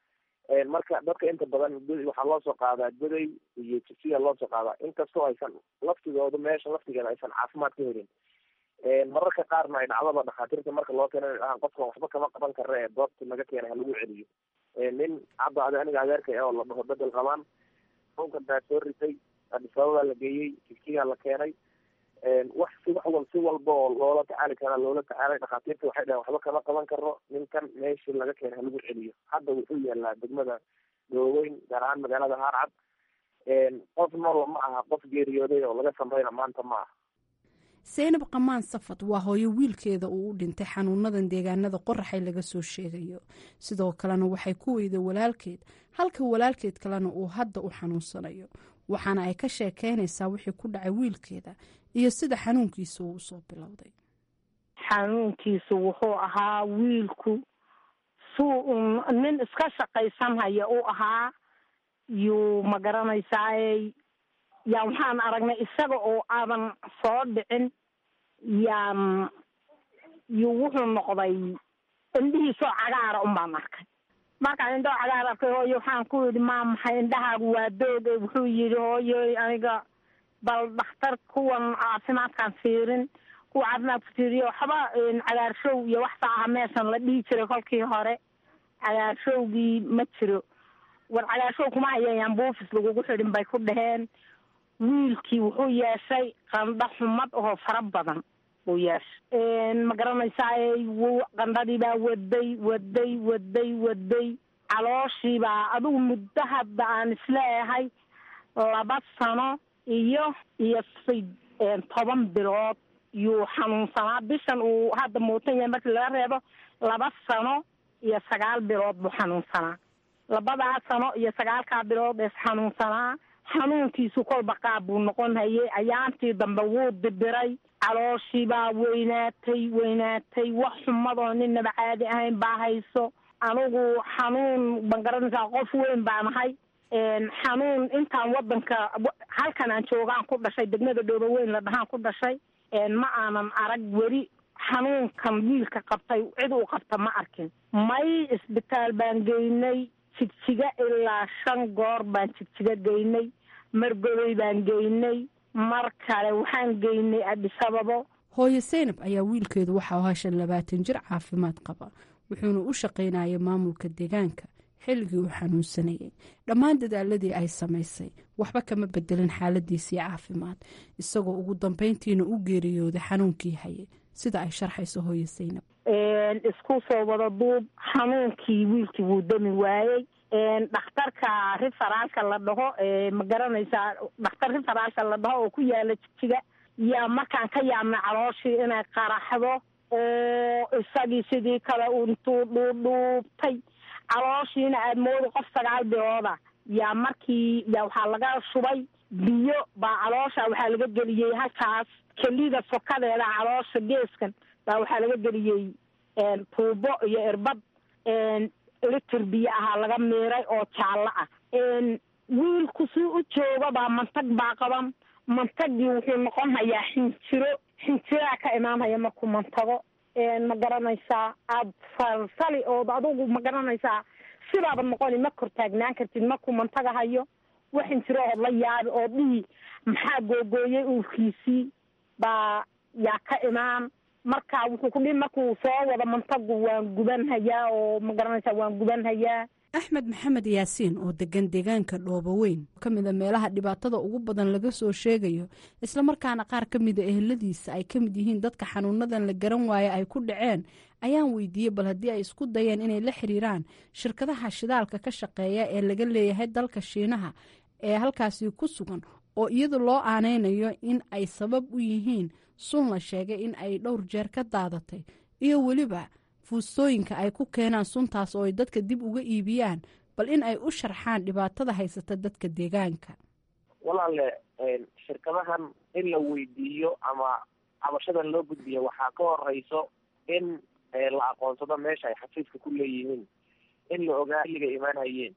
marka dadka inta badan waxaa loo soo qaadaa goday iyo jigsiya loo soo qaadaa inkastoo aysan laftigooda meesha laftigeeda aysan caafimaad ka helin mararka qaarna ay dhacdaba dhakhaatiirta marka loo keena inay dhahaan qofkan waxba kama qaban kara ee doobti laga keenay halagu celiyo nin hadda adi aniga adeerka oo la dhaho bedel qabaan xunkan baa soo ritay adisababaa la geeyey jigjigaa la keenay wax si wax wal si walba oo loola tacaali karaa loola tacaalay dhakhaatiirta waxay dhahen waxba kama qaban karo ninkan meeshii laga keenay halagu celiyo hadda wuxuu yaalaa degmada dooweyn gaar ahaan magaalada haarcad qof noola ma aha qof geeriyooday oo laga samrayna maanta ma aha seynab qamaan safad waa hooyo wiilkeeda uu u dhintay xanuunadan deegaanada qoraxay laga soo sheegayo sidoo kalena waxay ku weyday walaalkeed halka walaalkeed kalena uu hadda u xanuunsanayo waxaana ay ka sheekeynaysaa wixii ku dhacay wiilkeeda iyo sida xanuunkiisa uu usoo bilowday xanuunkiisu wuxuu ahaa wiilku suu nin iska shaqaysanhaya u ahaa yuu ma garanaysaaye yaa waxaan aragnay isaga oo aadan soo dhicin yaan yuu wuxuu noqday indhihiisoo cagaara un baan arkay markaan indhoo cagaar arkay hooyo waxaan ku yidhi maa maxay indhahaagu waa doog wuxuu yidhi hooyoy aniga bal dhakhtar kuwan caafimaadkaan fiirin kuwa caafimaadka fiiriyo waxba cagaarshow iyo waxsa aha meeshan la dhihi jiray kolkii hore cagaarshowgii ma jiro war cagaarshow kuma hayayaan buufis lagugu xidhin bay ku dhaheen wiilkii wuxuu yeeshay qandho xumad oo fara badan buu yeeshay ma garanaysaay w qandhadii baa waday waday waday waday calooshii baa adigu muddo hadda aan isleeyahay laba sano iyo iyo toban bilood yuu xanuunsanaa bishan uu hadda muutan yahay markii laga reebo laba sano iyo sagaal bilood buu xanuunsanaa labadaa sano iyo sagaalkaa bilood ees xanuunsanaa xanuunkiisu kolba qaab buu noqon hayay ayaantii dambe wuu dibiray calooshii baa weynaatay weynaatay wax xumadoo ninaba caadi ahayn baa hayso anigu xanuun ban garanaysaa qof weyn baan ahay xanuun intaan wadanka halkan aan joogaan ku dhashay degmada dhooba weyn la dhahaan ku dhashay ma aanan arag weli xanuunkan wiilka qabtay cid uu qabta ma arkin may isbitaal baan geynay jigjiga ilaa shan goor baan jigjiga geynay margoday baan geynay mar kale waxaan geynay adisababo hooyo seynab ayaa wiilkeedu waxaa ahaa shan labaatan jir caafimaad qaba wuxuuna u shaqaynayay maamulka deegaanka xilligii uu xanuunsanayay dhammaan dadaaladii ay samaysay waxba kama bedelin xaaladiisii caafimaad isagoo ugu dambeyntiina u geeriyooday xanuunkii hayay sida ay sharxayso hooyo seynab isku soo wada duub xanuunkii wiilkii wuu dami waayey dhakhtarka riferaalka la dhaho ma garanaysaa dhakhtar riferaalka la dhaho oo ku yaala jigjiga yaa markaan ka yaabnay calooshii inay qaraxdo oo isagii sidii kale intuu dhuudhuubtay calooshiina aada mooda qof sagaal bilooda yaa markii yaa waxaa laga shubay biyo baa caloosha waxaa laga geliyey halkaas kelida sokadeeda caloosha geeskan baa waxaa laga geliyey tuubo iyo irbad litir biyo ahaa laga miiray oo jaallo ah wiilku si u jooga baa mantag baa qaban mantagii wuxuu noqon hayaa xinjiro xinjiraa ka imaanhaya markuu mantago ma garanaysaa aada falsali ood adugu ma garanaysaa sidaaba noqoni ma kor taagnaan kartid markuu mantaga hayo wax xinjiro ood la yaabi oo dhihi maxaa googooyey uurkiisii baa yaa ka imaan marka wuxuu ku dhihi markuu soo wado mantagu waan guban hayaa oo ma garanaysaa waan guban hayaa axmed maxamed yaasiin oo degan deegaanka dhooboweyn ka mida meelaha dhibaatada ugu badan laga soo sheegayo islamarkaana qaar ka mida eheladiisa ay ka mid yihiin dadka xanuunadan la garan waaye ay ku dhaceen ayaan weydiiyey bal haddii ay isku dayeen inay la xiriiraan shirkadaha shidaalka ka shaqeeya ee laga leeyahay dalka shiinaha ee halkaasi ku sugan oo iyadu loo aaneynayo in ay sabab u yihiin sun la sheegay in ay dhowr jeer ka daadatay iyo weliba fuustooyinka ay ku keenaan suntaas oo ay dadka dib uga iibiyaan bal in ay u sharxaan dhibaatada haysata dadka deegaanka walaale shirkadahan in la weydiiyo ama cabashadan loo gudbiya waxaa ka horeyso in la aqoonsado meesha ay xafiiska ku leeyihiin in la ogaa xilliga imaanhayeen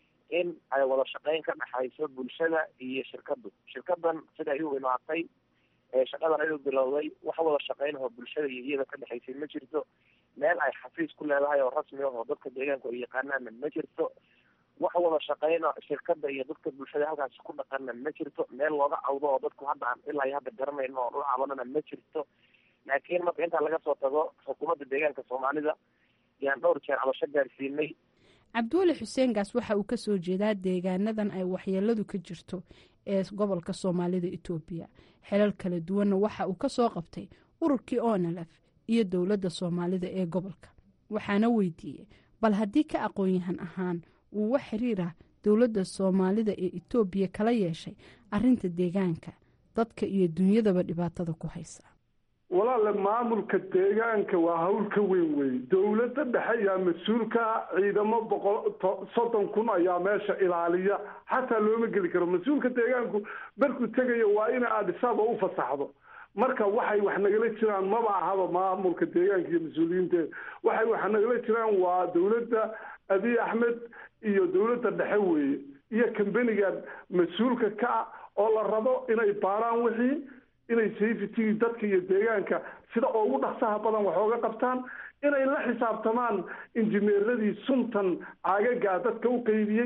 in ay wada shaqeyn ka dhexayso bulshada iyo shirkadu shirkadan sida ay u imaatay shaqadan ayuu bilowday wax wada shaqeynahoo bulshada iyo iyada ka dhexaysay ma jirto meel ay xafiis ku leedahay oo rasmi ah oo dadka deegaanku ay yaqaanaanna ma jirto wax wada shaqeyna shirkada iyo dadka bulshada halkaasi ku dhaqanna ma jirto meel looga cawdo oo dadku hadda aan ilaa iyo hadda garanayno oo dhul cabanana ma jirto laakiin marka intaa laga soo tago xukuumadda deegaanka soomaalida yaan dhowr jeer cabasho gaarsiinay cabdiweli xuseen gaas waxa uu kasoo jeedaa deegaanadan ay waxyeeladu ka jirto ee gobolka soomaalida etoobiya xelal kala duwanna waxa uu kasoo qabtay ururkii onalef iyo dowladda soomaalida ee gobolka waxaana weydiiyey bal haddii ka aqoon-yahan ahaan uu wax xiriirah dowladda soomaalida ee etoobiya kala yeeshay arinta deegaanka dadka iyo dunyadaba dhibaatada ku haysa walaale maamulka deegaanka waa hawl ka weyn wey dowladda dhexe ayaa mas-uulka ciidamo boqol soddon kun ayaa meesha ilaaliya xataa looma geli karo mas-uulka deegaanku markuu tegayo waa ina aadhisaaba u fasaxdo marka waxay wax nagala jiraan maba ahaba maamulka deegaanka iyo mas-uuliyiinteeda waxay wax nagala jiraan waa dowladda abiy axmed iyo dowladda dhexe weeye iyo kambenigan mas-uulka ka ah oo la rabo inay baaraan wixii inay safety dadka iyo deegaanka sida ugu dhaqsaha badan wax ooga qabtaan inay la xisaabtamaan injineeradii suntan caagagaa dadka u qeybiyey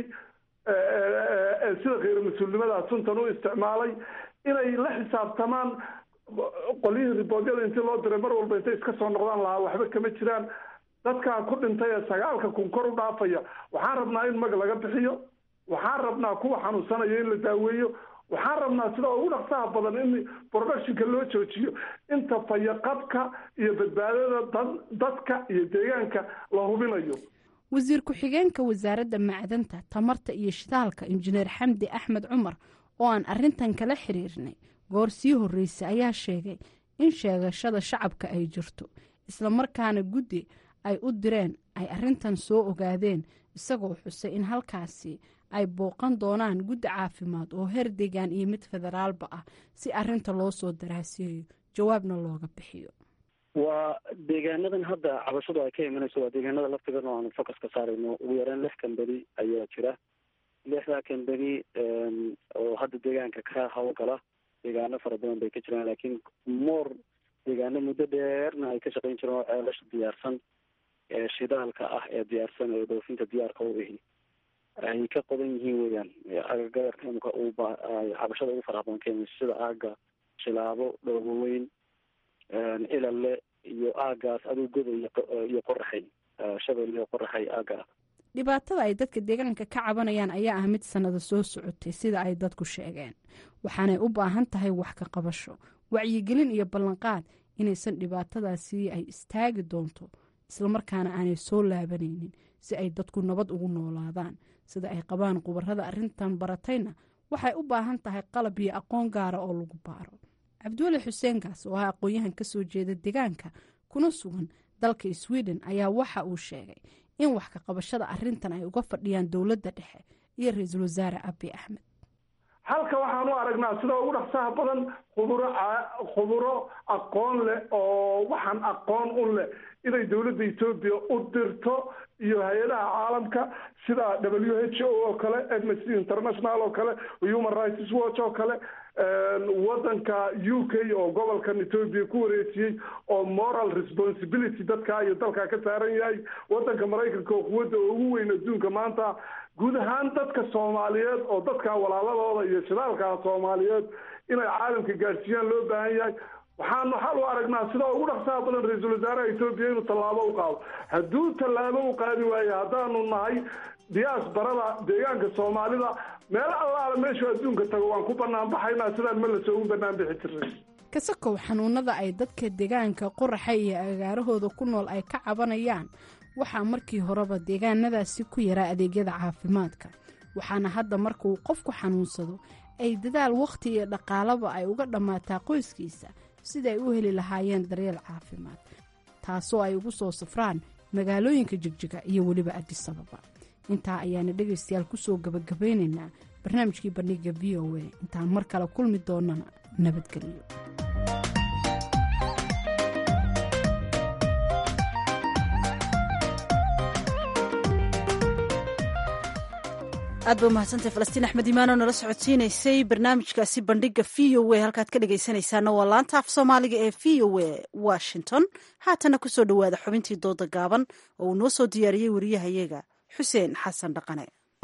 sida kheyr mas-uulnimadaa suntan u isticmaalay inay la xisaabtamaan qolyihii riboodyada intii loo diray mar walba intay iska soo noqdaan lahaa waxba kama jiraan dadkaa ku dhintay ee sagaalka kun kor u dhaafaya waxaan rabnaa in mag laga bixiyo waxaan rabnaa kuwa xanuunsanaya in la daaweeyo waxaan rabnaa sida ugu dhaqsaha badan in productionka loo joojiyo inta fayaqabka iyo badbaadada dadka iyo deegaanka la hubinayo wasiir ku-xigeenka wasaaradda macdanta tamarta iyo shidaalka injineer xamdi axmed cumar oo aan arintan kala xiriirnay goor sii horreysay ayaa sheegay in sheegashada shacabka ay jirto islamarkaana guddi ay u direen ay arintan soo ogaadeen isagoo xusay in halkaasi ay booqan doonaan guddi caafimaad oo heer deegaan iyo mid federaalba ah si arinta loo soo daraasiyayo jawaabna looga bixiyo waa deegaanadan hadda cabashadu ay ka imanayso waa deegaanada laftigan oo aanu focus ka saarayno ugu yaraan lix kambani ayaa jira lixdaa kambani oo hadda deegaanka ka hawlgala deegaano fara badan bay ka jiraan laakiin moor deegaano muddo dheerna ay ka shaqayn jireen oo ceelasha diyaarsan ee shidaalka ah ee diyaarsan ee dhoofinta diyaarka u ihi ay ka qodan yihiin weyaan agagaarka imika cabashada ugu faraha badan ka imayso sida aaga shilaabo dhooboweyn ilale iyo aagaas aduu goda iyo qoraxay shabel iyo qoraxay aaga ah dhibaatada ay dadka deegaanka ka cabanayaan ayaa ah mid sannada soo socotay sida ay dadku sheegeen waxaanay u baahan tahay wax ka qabasho wacyigelin iyo ballanqaad inaysan dhibaatadaasi ay istaagi doonto islamarkaana aanay soo laabanaynin si ay dadku nabad ugu noolaadaan sida ay qabaan khubarada arrintan baratayna waxay u baahan tahay qalab iyo aqoon gaara oo lagu baaro cabdiweli xuseen gaas oo ah aqoon-yahan ka soo jeeda deegaanka kuna sugan dalka sweden ayaa waxa uu sheegay in wax ka qabashada arrintan ay uga fadhiyaan dowladda dhexe iyo ra-iisul wasaare abi axmed halka waxaan u aragnaa sida ugu dhaqsaha badan khuburo khuburo aqoon leh oo waxaan aqoon u leh inay dowladda etoobiya u dirto iyo hay-adaha caalamka sida w h o oo kale amnesty international oo kale human rights watch oo kale wadanka u k oo gobolkan etoobiya ku wareejiyey oo moral responsibility dadka iyo dalka ka saaran yahay wadanka maraykanka oo quwadda ugu weyn adduunka maanta guud ahaan dadka soomaaliyeed oo dadka walaaladooda iyo shidaalka soomaaliyeed inay caalamka gaadhsiiyaan loo baahan yahay waxaan waxaan u aragnaa sida ugu dhaqsaha badan ra-iisul wasaaraha etoobiya inuu tallaabo u qaado hadduu tallaabo u qaadi waayo haddaanu nahay diyaasbarada deegaanka soomaalida meel allaala meeshuu adduunka tago waan ku banaan baxaynaa sidaan ma lasoogu banaan bixi jiray kasakow xanuunada ay dadka deegaanka qoraxa iyo agaarahooda ku nool ay ka cabanayaan waxaa markii horeba deegaanadaasi ku yaraa adeegyada caafimaadka waxaana hadda marka uu qofku xanuunsado ay dadaal wakhti iyo dhaqaalaba ay uga dhammaataa qoyskiisa sida ay u heli lahaayeen daryeel caafimaad taasoo ay ugu soo safraan magaalooyinka jigjiga iyo weliba adisababa intaa ayaana dhegaystayaal kusoo gabagabaynaynaa barnaamijkii bandhiga v o a intaan mar kale kulmi doonana nabadgelyo aad ba umahadsantay falastiin axmed imaan oo nala socodsiinaysay barnaamijkaasi bandhiga v o a halkaad ka dhegaysanaysaana waa laanta af soomaaliga ee v o a washington haatana kusoo dhowaada xubintii dooda gaaban oo uu noo soo diyaariyey wariyahayaga xuseen xasan dhaqane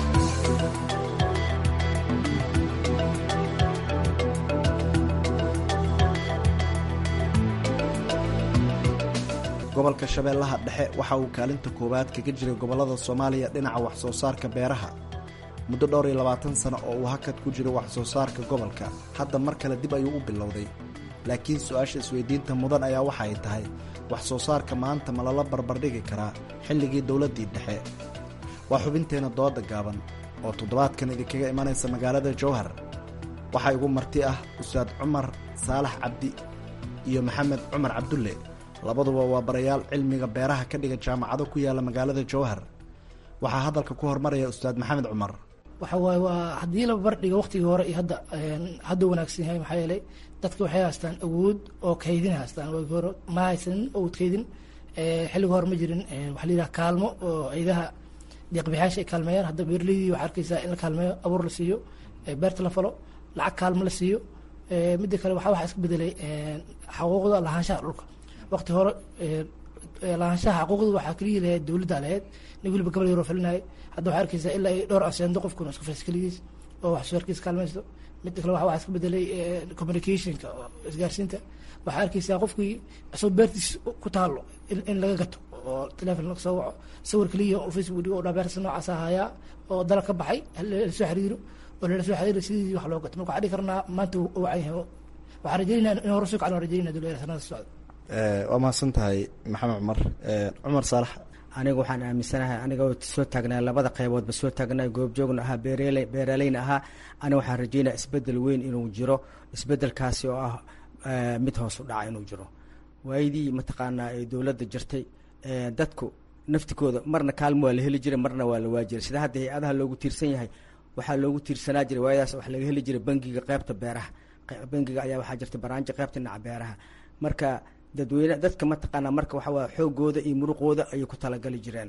gobolka shabeellaha dhexe waxa uu kaalinta koowaad kaga jiray gobollada soomaaliya dhinaca wax soo saarka beeraha muddo dhowr iyo labaatan sano oo uu hakad ku jiro wax soo saarka gobolka hadda mar kale dib ayuu u bilowday laakiin su-aasha isweydiinta mudan ayaa waxa ay tahay wax soo saarka maanta ma lala barbardhigi karaa xilligii dowladdii dhexe waa xubinteenna dooda gaaban oo toddobaadkan idinkaga imanaysa magaalada jowhar waxaa igu marti ah ustaad cumar saalax cabdi iyo maxamed cumar cabdulle labaduba waa barayaal cilmiga beeraha ka dhiga jaamacado ku yaala magaalada jowhar waxaa hadalka ku hormaraya ustaad maxamed cumar waxa waaye waa haddii la barbardhiga waqtigii hore iyo hadda hadda wanaagsan yahay maxaa yeelay dadka waxay haystaan awood oo kaydin haystaan waagii hore ma haysanin awood kaydin xilliga hore ma jirin waxa la yidhaha kaalmo oo ciidaha deeqbixyaasha ay kaalmeeyaan hadda beerleydii waxaa arkaysaa in la kaalmeeyo abuur la siiyo beerta la falo lacag kaalmo la siiyo midda kale waxaa waxaa iska bedelay xaquuqda lahaanshaha dhulka waqti hore lahaanshaha xaquuqda waxaa keliya lahayd dowladda lahayd nin weliba gabal yaroo falinaya hadda waxaa arkaysaa ilaa iyo dhowr aseendo qofkuna isku fas keligiis oo wax soo harkiisa kaalmaysto midda kale waxaa iska bedelay communicationka oo isgaarsiinta waxaa arkaysaa qofkii isoo beertiis ku taalo in laga gato oo telefon laga soo waco sawir keliya oo facebook dhigo oo dhaa beertas noocaas ahayaa oo dala ka baxay lasoo xiriiro oo lala soo xiriiro sidii wax loo gato marka waxaa dhihi karnaa maanta uu wacan yahay waxaan rajeynaa in hore soo kacno rajeynaa dowladda sanada socda waa mahadsan tahay maxamed cumar cumar saalax aniga waxaan aaminsanahay aniga soo taagnaa labada qayboodba soo taagnaa goobjoogna ahaa beerle beeraleyna ahaa aniga waxaan rajeynaya isbedel weyn inuu jiro isbedelkaasi oo ah mid hoos u dhaca inuu jiro waayadii mataqaanaa ee dowladda jirtay dadku naftikooda marna kaalmo waa la heli jiray marna waa la waajiray sida hadda hay-adaha loogu tiirsan yahay waxaa loogu tiirsanaa jiray waayadaas wax laga heli jiray bangiga qeybta beeraha bangiga ayaa waxaa jirta baraanjo qeybta dhinaca beeraha marka dadweyne dadka mataqaanaa marka waxa waye xoogooda iyo muruqooda ayay ku talagali jireen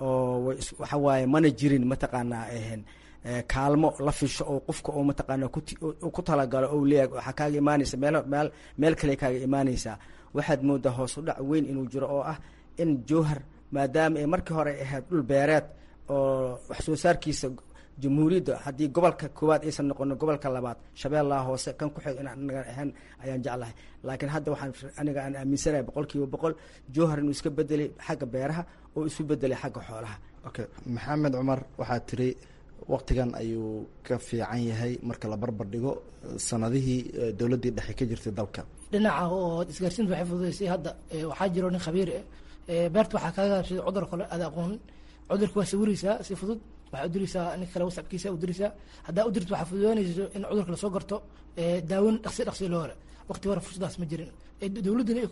oo waxa waaye mana jirin mataqaanaa ahan kaalmo la fisho oo qofka oo mataqaanaa ku talagalo ou leeyahay waxaa kaaga imaanaysa meel meel meel kale kaaga imaanaysaa waxaad moodaa hoos u dhac weyn inuu jiro oo ah in jowhar maadaama ay markii hore ahayd dhul beereed oo wax soo saarkiisa jamhuuriyadda haddii gobolka koowaad aysan noqonin gobolka labaad shabeellaha hoose kan ku xig inaan anaga ahaan ayaan jeclahay laakiin hadda waxaan aniga aan aaminsanahay boqol kiiba boqol jowhar inuu iska bedelay xagga beeraha oo isu bedelay xagga xoolaha okay maxamed cumar waxaa tiri waktigan ayuu ka fiican yahay marka la barbar dhigo sanadihii dowladdii dhexe ka jirtay dalka dhinaca oo isgaarsiinta waxay fududaysay hadda waxaa jiro nin khabiir ah beerta waxaa kaaga gaabsaday cudur kale aada aqoonin cudurka waa sawiraysaa si fudud waxaa udiraysaa nin kale wasabkiisa udiraysaa haddaa udirto waxaa fududaanayso in cudurka lasoo garto daawin dhaqsi dhaqsi loo hore waqti hore fursadaas ma jirin dowladduna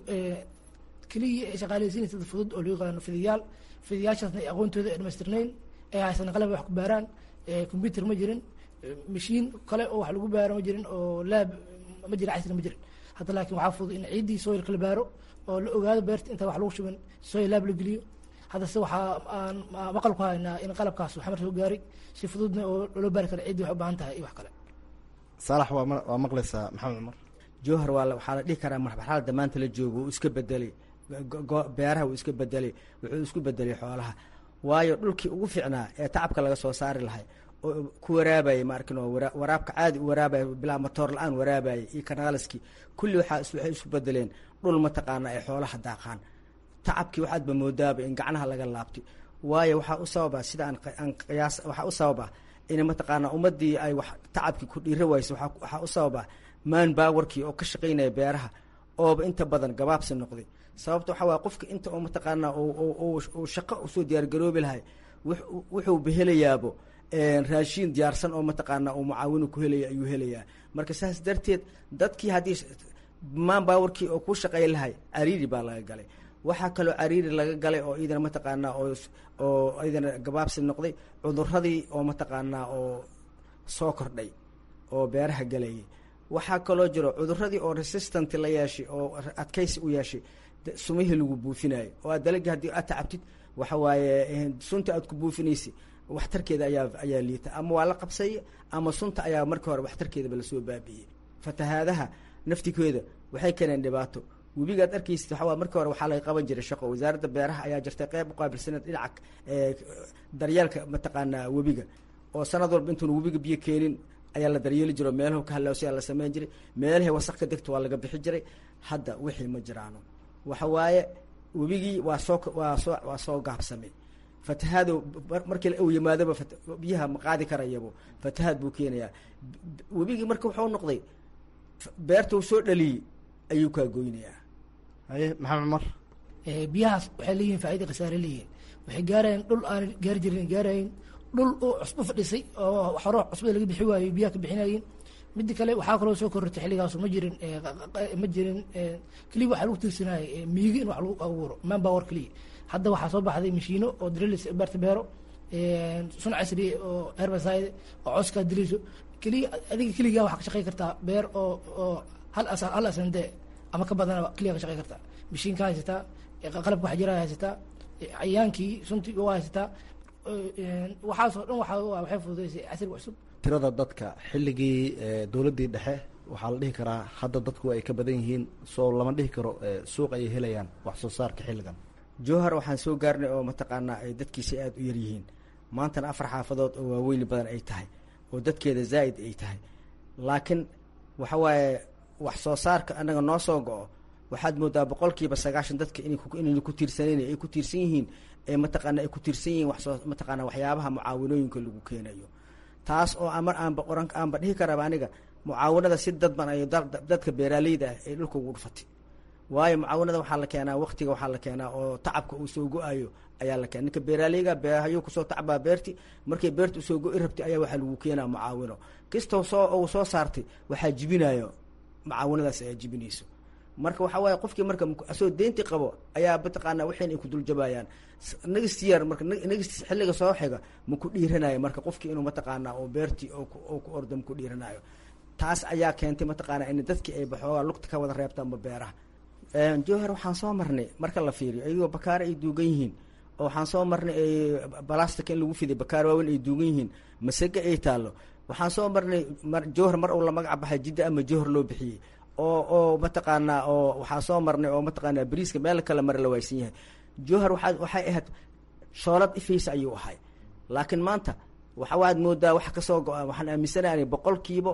keliya ay shaqaaleysiinaysa dad fudud oo loo yaqaano fidayaal fidayaashaasna ay aqoontooda ay dhamaystirnayn ay haysan qalab wax ku baaraan combyuter ma jirin mashiin kale oo wax lagu baaro ma jirin oo laab ma jirin casri ma jirin hadda laakiin waxaa fudud in ciiddii soilka la baaro oo la ogaado beerta inta wax lagu shubin soil laab la geliyo haddase waxaa aan maqal ku haynaa in qalabkaas xamar soo gaaray si fududna oo loo baari kara ciddii waxay u baahan tahay iyo wax kale saalax waa waa maqlaysaa maxamed cumar jowhar waa waxaa la dhihi karaa marxalada maanta la joogo uu iska bedelay beeraha uu iska bedelay wuxuu isku bedelay xoolaha waayo dhulkii ugu fiicnaa ee tacabka laga soo saari lahay oo ku waraabayay maarkin oo waraabka caadi u waraabaya bilaa matoor la-aan waraabayay iyo kanaaliskii kulli waxaa waxay isu bedeleen dhul mataqaana ay xoolaha daaqaan tacabkii waxaadba moodaaba in gacnaha laga laabtay waayo waxaa u sababa sida aan aan qiyaas waxaa u sababa in mataqaanaa ummadii ay wax tacabkii ku dhiira wayso waxaa u sababa man bawarkii oo ka shaqaynaya beeraha ooba inta badan gabaabsi noqday sababta waxaa waaya qofka inta oo mataqaanaa uu shaqo usoo diyaargaroobi lahay wuxuu behelayaabo raashiin diyaarsan oo mataqaanaa uu mucaawinu ku helaya ayuu helayaa marka saas darteed dadkii haddii man bawarkii oo ku shaqay lahay cariiri baa laga galay waxaa kaloo cariiri laga galay oo idana mataqaanaa oo oo idana gabaabsi noqday cuduradii oo mataqaanaa oo soo kordhay oo beeraha galayay waxaa kaloo jiro cuduradii oo resistant la yeeshay oo adkaysi u yeeshay sumihii lagu buufinayo oo aad dalagii haddii aad tacabtid waxa waaye sunta aad ku buufinaysa waxtarkeeda ayaa ayaa liita ama waa la qabsay ama sunta ayaa markii hore waxtarkeedaba lasoo baabi'iyey fatahaadaha naftigeeda waxay keeneen dhibaato webigaad arkaysid waxaa markii hore waxaa laga qaban jiray shaqo wasaaradda beeraha ayaa jirtay qeyb uqaabilsaneed dhinaca daryeelka mataqaanaa webiga oo sanad walba intuuna webiga biyo keenin ayaa la daryeeli jiro meelaha ka halawsiyaa la sameyn jiray meelahay wasaq ka degto waa laga bixi jiray hadda wixii ma jiraano waxa waaye webigii waa soo waa soo waa soo gaabsamay fatahaado markii uu yimaadaba biyaha ma qaadi karayabo fatahaad buu keenayaa webigii marka wuxuu noqday beerta uu soo dhaliyey ayuu kaa goynayaa haye maxamed cumar biyahaas waxay leeyihin faaida khasaare leeyihin waxay gaarayeen dhul aan gaari jirin gaarayin dhul uu cusbo fadhisay oo hore cusbada laga bixi waayo biyaha ka bixinayin midda kale waxaa kaloo soo korortay xilligaasu ma jirin ma jirin keliya waxaa lagu tiirsanayay miigi in wax lagu abuuro man power keliya hadda waxaa soo baxday mashiino oo drilis beerta beero sun casri oo herbicide oo coskaa diliso keliya adiga keligaa waxaa ka shaqey kartaa beer oo oo hal asal hal asande ama ka badanaba keliya ka shaqey kartaa mashiinka haysataa qalabka waxjira haysataa cayaankii suntii waa haysataa waxaasoo dhan waa waxay fududeysay casriga cusub tirada dadka xilligii dowladdii dhexe waxaa la dhihi karaa hadda dadku ay ka badan yihiin soo lama dhihi karo suuq ayay helayaan wax soo saarka xilligan jowhar waxaan soo gaarnay oo mataqaanaa ay dadkiisa aada u yaryihiin maantana afar xaafadood oo waaweyni badan ay tahay oo dadkeeda zaa'id ay tahay laakiin waxa waaye wax soo saarka annaga noo soo go-o waxaad moodaa boqolkiiba sagaashan dadka inayna ku tiirsaneyn ay ku tiirsan yihiin ee mataqaana ay ku tiirsan yihiin waxsoo mataqaana waxyaabaha mucaawinooyinka lagu keenayo taas oo amar aanba oran aanba dhihi karaba aniga mucaawinada si dadban ay dadka beeraaleyda ah ay dhulka ugu dhufatay waayo mucaawinada waxaa la keenaa waktiga waxaa la keenaa oo tacabka uu soo go-ayo ayaa la keena ninka beeraaleyga beehayuu kusoo tacbaa beerti markay beerta usoo go-i rabtay ayaa waxaa lagu keenaa mucaawino kastoo soo uu soo saartay waxaa jibinayo mucaawinadaas ayaa jibinayso marka waxaa waaye qofkii marka asoo deynti qabo ayaa mataqaanaa waxayn ay ku duljabayaan next year marka next xilliga soo xiga ma ku dhiiranayo marka qofkii inuu mataqaanaa oo beertii oo ku ordo ma ku dhiiranayo taas ayaa keentay mataqaanaa in dadkii ay baxoogaa lugta ka wada reebtaanba beeraha jowhar waxaan soo marnay marka la fiiriyo ayagoo bakaare ay duugan yihiin oo waxaan soo marnay balastic in lagu fiday bakaar waaweyn ay duugan yihiin masega ay taallo waxaan soo marnay jowhar mar uu la magac baxay jidda ama jowhar loo bixiyey oo oo mataqaanaa oo waxaa soo marnay oo mataqaanaa bariiska meel kale mare la waaysan yahay jowhar waxaa waxay ahayd shoolad ifaysa ayuu ahay laakiin maanta waxa waad moodaa wax kasoo go-a waxaan aaminsanahay boqolkiiba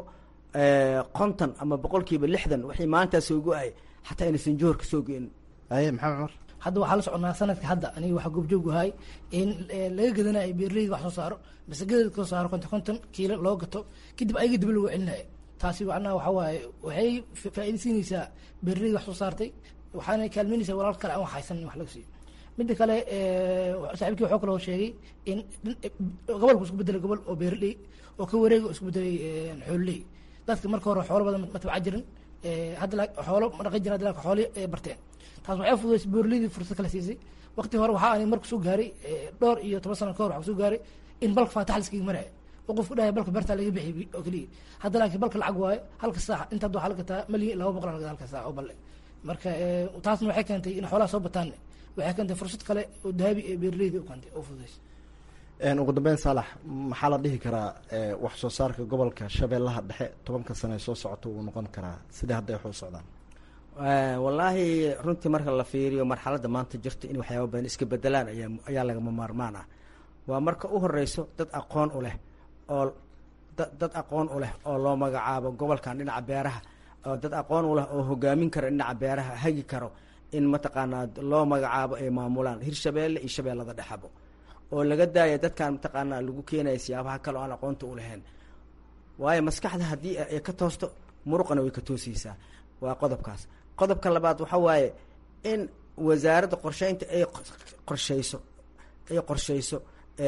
konton ama boqolkiiba lixdan waxay maantaa soo go-ay xataa inaysan jowhar kasoo go-in aye maxamed cumar hadda waxaa la soconaa sanadka hadda aniga waxaa goobjoog ahay in laga gadanayo beerleyga wax soo saaro masagada kasoo saaro konton konton kiilo loo gato kadib ayaga dib lagu celinayo taasi macnaha waxa waaye waxay faa-iida siinaysaa beerleyga wax soo saartay waxaana kaalmeynaysaa walaal kale aan wax haysan in wax laga siiyo midda kale saaxiibkii wuxuu kaloo sheegay in gobolku isku bedelay gobol oo beerley oo ka wareega isku bedelay xoololey dadka marka hore xoolo badan ma tabca jirin hadda xoolo ma dhaqan jirin hadda laakiin xoolo barteen taas waxay fududaysay beerleydii fursad kala siisay waqti hore waxaa ani marku soo gaaray dhowr iyo toban sano ka hor waxaa soo gaaray in balka faatax laskaga maraayo oo qofku dhahay balka beertaa laga bixiyay oo keliya hadda laakiin balka lacag waayo halka saac inta hadda waxaa la gataa malyan laba boqol laga halka saac oo balle marka taasna waxay keentay in xoolaha soo bataan waxay keentay fursad kale oo dahabi ee beerleyda u keentay oo fududaysay ugu dambeyn saalax maxaa la dhihi karaa wax soo saarka gobolka shabeellaha dhexe tobanka sano ee soo socota wuu noqon karaa sidai hadda ay wax u socdaan wallaahi runtii marka la fiiriyo marxaladda maanta jirta in waxyaaba badan iska bedelaan ayaa ayaa lagama maarmaan ah waa marka u horeyso dad aqoon u leh oo dad aqoon u leh oo loo magacaabo gobolkan dhinaca beeraha oo dad aqoon u leh oo hogaamin karo dhinaca beeraha hagi karo in mataqaanaa loo magacaabo ay maamulaan hirshabeelle iyo shabeellada dhexabo oo laga daaya dadkan mataqaanaa lagu keenaya siyaabaha kale oo aan aqoonta u lahayn waayo maskaxda haddii ay ka toosto muruqana way ka toosaysaa waa qodobkaas qodobka labaad waxa waaye in wasaaradda qorsheynta ay qorsheyso ay qorsheyso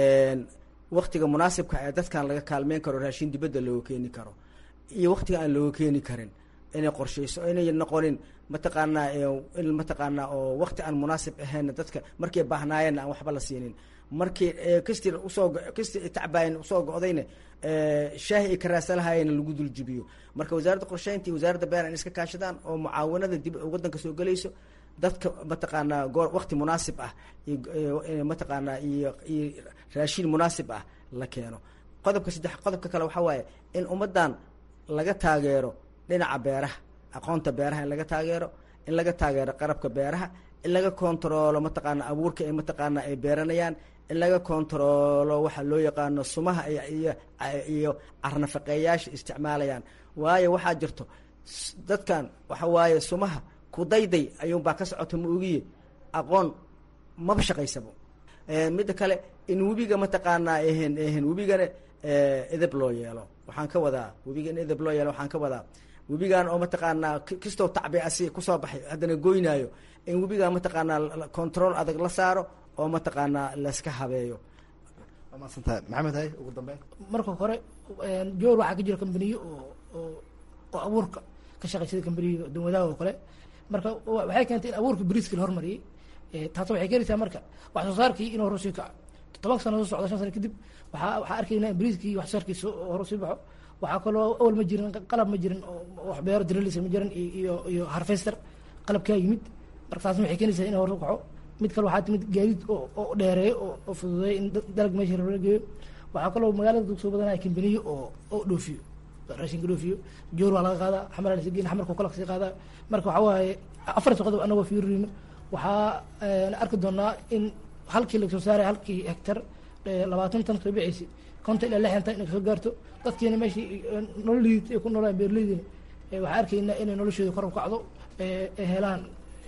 waktiga munaasibka ee dadkan laga kaalmeyn karo raashin dibadda looga keeni karo iyo waktiga aan looga keeni karin inay qorsheyso inay noqonin mataqaanaa in mataqaanaa oo wakti aan munaasib ahayn dadka markay baahnaayeenna aan waxba la siinin markii kastii usoo kastii tacbaayan usoo go-dayna shaahi ay ka raasalahaayeen lagu duljibiyo marka wasaaradda qorsheynta iyo wasaaradda beer in iska kaashadaan oo mucaawanada dib waddanka soo gelayso dadka mataqaanaa goor wakti munaasib ah mataqaanaa iyo iyo raashin munaasib ah la keeno qodobka saddex qodobka kale waxaa waaye in ummaddan laga taageero dhinaca beeraha aqoonta beeraha in laga taageero in laga taageero qarabka beeraha in laga kontaroolo mataqaana abuurka ay mataqaana ay beeranayaan in laga kontaroolo waxa loo yaqaano sumaha iyo iyo carnafaqeeyaasha isticmaalayaan waayo waxaa jirto dadkan waxa waaye sumaha kudayday ayuunbaa ka socota ma ogiye aqoon maba shaqaysabo midda kale in webiga mataqaanaa ehen ehen webigana edeb loo yeelo waxaan ka wadaa webiga in edeb loo yeelo waxaan ka wadaa webigan oo mataqaanaa kastoo tacbi asi kusoo baxay haddana goynaayo in webigan mataqaanaa control adag la saaro oo mataqaanaa layska habeeyo waa maadsantahay maxamed hay ugu dambeyn marka hore joor waxaa ka jira kambaniyo oo oo oo abuurka ka shaqaysada kambaniyo dawadaha oo kale marka waxay keentay in abuurka bariiska la hormariyey taasoo waxay keenaysaa marka wax soo saarkii inuu horu sii kaco toban sano soo socda shan sano kadib waxaa waxaa arkaynaa in bariiskii wax soo saarkiisa horu sii baxo waxaa kaloo awal ma jirin qalab ma jirin oo wax beero drilisa ma jirin iyo iyo harvester qalabkaa yimid marka taasna waxay keenaysaa in horu kaco mid kale waxaa timid gaadiid oo oo dheereeyo oo oo fududeeyo in dalag meesha loola geeyo waxaa kaloo magaalada soo badanaya kambaniyo oo oo dhoofiyo raashinka dhoofiyo joor waa laga qaadaa xamar la geyn xamarka kala kasii qaadaa marka waxaa waaye afarta qodob anagoo fiirino waxaa arki doonaa in halkii lagasoo saaray halkii hektar labaatan tan soo bixaysa konton ilaa lixdan tan inay kasoo gaarto dadkiina meeshii nololiid ay ku noolaan beerleydiina waxaa arkaynaa inay noloshooda kor u kacdo ay helaan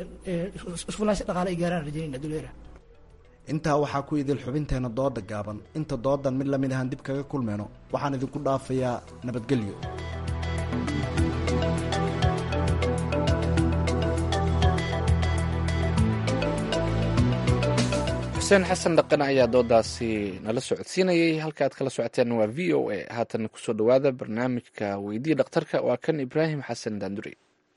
isfulaansho dhaqaale ay gaaraan rajaynayna duleera intaa waxaa ku idil xubinteena dooda gaaban inta doodan mid lamid ahaan dib kaga kulmeyno waxaan idinku dhaafayaa nabadgelyo xuseen xasan dhaqan ayaa doodaasi nala socodsiinayay halka aad kala socoteen waa v o a haatan kusoo dhowaada barnaamijka weydii dhakhtarka waa kan ibraahim xasan daanduri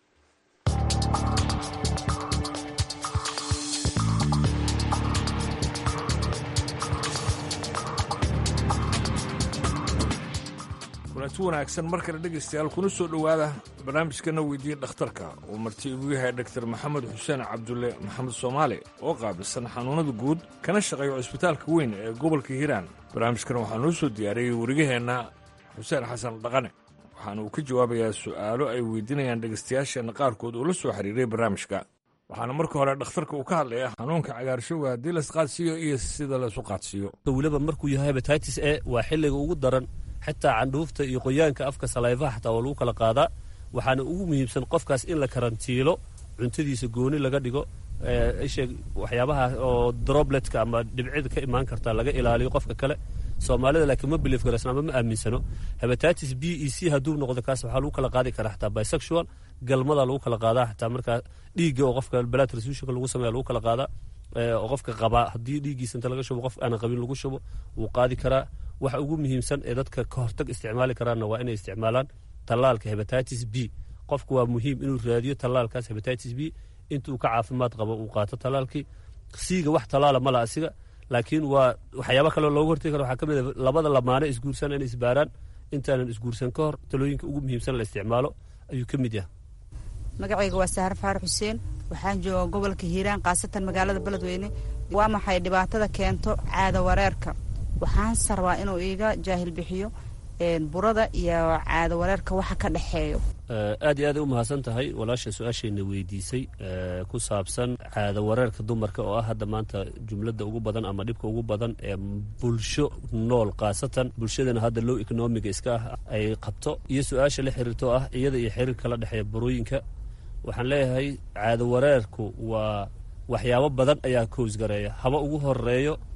kulanti wanaagsan mar kale dhegaystayaal kuna soo dhowaada barnaamijkana weydiiya dhakhtarka uu marti igu yahay dhaktar maxamed xuseen cabdulle maxamed soomaali oo qaabilsan xanuunnada guud kana shaqeeya cusbitaalka weyn ee gobolka hiiraan barnaamijkan waxaa noo soo diyaariyey warigaheenna xuseen xasan dhaqane waxaana uu ka jawaabayaa su'aalo ay weydiinayaan dhegaystayaasheenna qaarkood oo la soo xiriiray barnaamijka waxaana marka hore dhakhtarka uu ka hadlaya xanuunka cagaarshowga haddii laisqaadsiiyo iyo sida laisu qaadsiiyo weliba markuu yahay hebatitis e waa xilliga ugu daran xitaa candhuufta iyo qoyaanka afka salayfaha xataa waa lagu kala qaadaa waxaana ugu muhiimsan qofkaas in la karantiilo cuntadiisa gooni laga dhigo isheeg waxyaabaha oo drobletka ama dhibcida ka imaan karta laga ilaaliyo qofka kale soomaalida laakiin ma bilief garaysna ama ma aaminsano hebatitis b e c hadduu noqdo kaas waxaa lagu kala qaadi karaa xataa bisexual galmada lagu kala qaadaa xataa markaa dhiigga oo qofka blood transfusionka lagu sameeya lagu kala qaadaa oo qofka qabaa haddii dhiiggiisa inta laga shubo qof aanan qabin lagu shubo wuu qaadi karaa waxa ugu muhiimsan ee dadka ka hortag isticmaali karaanna waa inay isticmaalaan tallaalka hebatitis b qofku waa muhiim inuu raadiyo tallaalkaas hebatitis b intuu ka caafimaad qabo uu qaato tallaalkii siiga wax tallaala mala asiga laakiin waa waxyaaba kaloo looga hortagi karo waxaa ka mid a labada lamaane isguursan inay isbaaraan intaanan isguursan ka hor talooyinka ugu muhiimsan la isticmaalo ayuu ka mid yahay magacayga waa sahar faarax xuseen waxaan jooga gobolka hiiraan khaasatan magaalada beledweyne waa maxay dhibaatada keento caada wareerka waxaan sarbaa inuu iiga jaahil bixiyo burada iyo caado wareerka waxa ka dhexeeyo aad iyo aad ay u mahadsan tahay walaasha su-aashayna weydiisay ku saabsan caado wareerka dumarka oo ah hadda maanta jumladda ugu badan ama dhibka ugu badan ee bulsho nool khaasatan bulshadana hadda low economiga iska ah ay qabto iyo su-aasha la xiriirto ah iyada iyo xiriirka la dhexeeya burooyinka waxaan leeyahay caado wareerku waa waxyaabo badan ayaa kows gareeya haba ugu horeeyo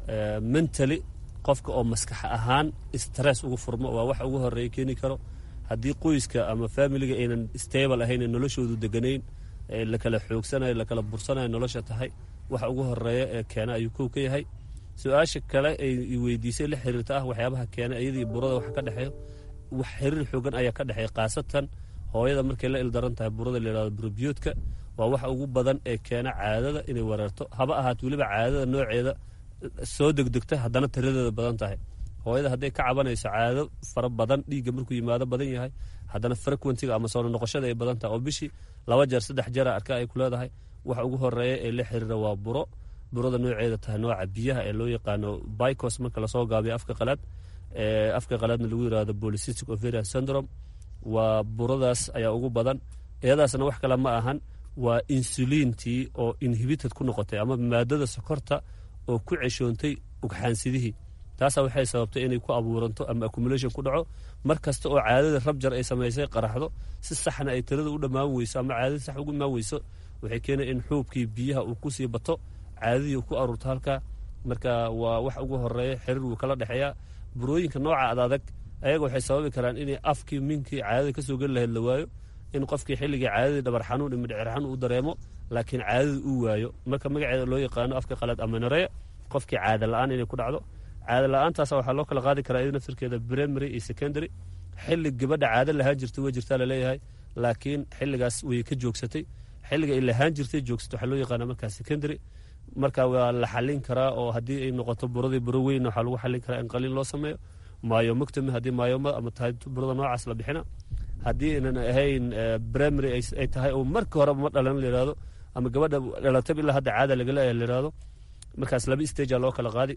mentally qofka oo maskax ahaan stress ugu furmo waa wax ugu horeeya keeni karo haddii qoyska ama familiga aynan stable ahayn noloshoodu deganayn lakala xoogsanayo lakala bursanayo nolosha tahay waxa ugu horeeya ee keena ayuu kow ka yahay su-aasha kale ay weydiisay la xiriirta ah waxyaabaha keena iyadii burada wax ka dhexeeyo wax xiriir xoogan ayaa ka dhexeeya khaasatan hooyada markay la ildaran tahay burada layidhahdo burobiyoodka waa waxa ugu badan ee keena caadada inay weerarto haba ahaat weliba caadada nooceeda soo degdegta haddana tiradeeda badan tahay hooyada hadday ka cabanayso caado fara badan dhiigga markuu yimaado badan yahay haddana frequentiga ama soo noqoshada ay badan tahay oo bishii laba jeer saddex jeera arka ay ku leedahay waxa ugu horeeya ee la xiriira waa buro burada nooceeda tahay nooca biyaha ee loo yaqaano bicos marka lasoo gaabiyo afka qalaad afka qalaadna lagu yirahdo polycystic ovarian syndrome waa buradaas ayaa ugu badan iyadaasna wax kale ma ahan waa insuliintii oo inhibited ku noqotay ama maadada sokorta oo ku ceshoontay ugxaansidihii taasaa waxay sababtay inay ku abuuranto ama accumulation ku dhaco mar kasta oo caadada rabjar ay samaysay qaraxdo si saxna ay tirada u dhammaan weyso ama caadadii sax ugu imaan weyso waxay keenay in xuubkii biyaha uu ku sii bato caadadii uu ku aruurto halkaa marka waa wax ugu horeeya xiriir wuu kala dhexeeyaa burooyinka nooca adadag ayaga waxay sababi karaan inay afkii minkii caadada kasoo geli lahayd la waayo in qofkii xilligii caadadii dhabar xanuun iyo midhcir xanuun uu dareemo laakiin caadada uu waayo marka magaceeda loo yaqaano afka qalaad amanareya qofkii caada la-aan inay ku dhacdo caada la-aantaas waxaa loo kala qaadi karaa iyada naftirkeeda primary iyo secondary xilli gabadha caado lahaan jirtay way jirtaa laleeyahay laakiin xilligaas way ka joogsatay xilliga ay lahaan jirtay joogsatay waxaa loo yaqaana markaa secondary marka waa la xallin karaa oo haddii ay noqoto buradii buro weyn waxaa lagu xallin karaa in qaliin loo sameeyo maayomoctomy haddii maayoma ama tahay burada noocaas la bixina haddii aynan ahayn primary ay tahay oo marka horeba ma dhalan layihahdo ama gabadha dhalatay ilaa hadda caada lagaleeyahay layihahdo markaas laba stagea loo kala qaadi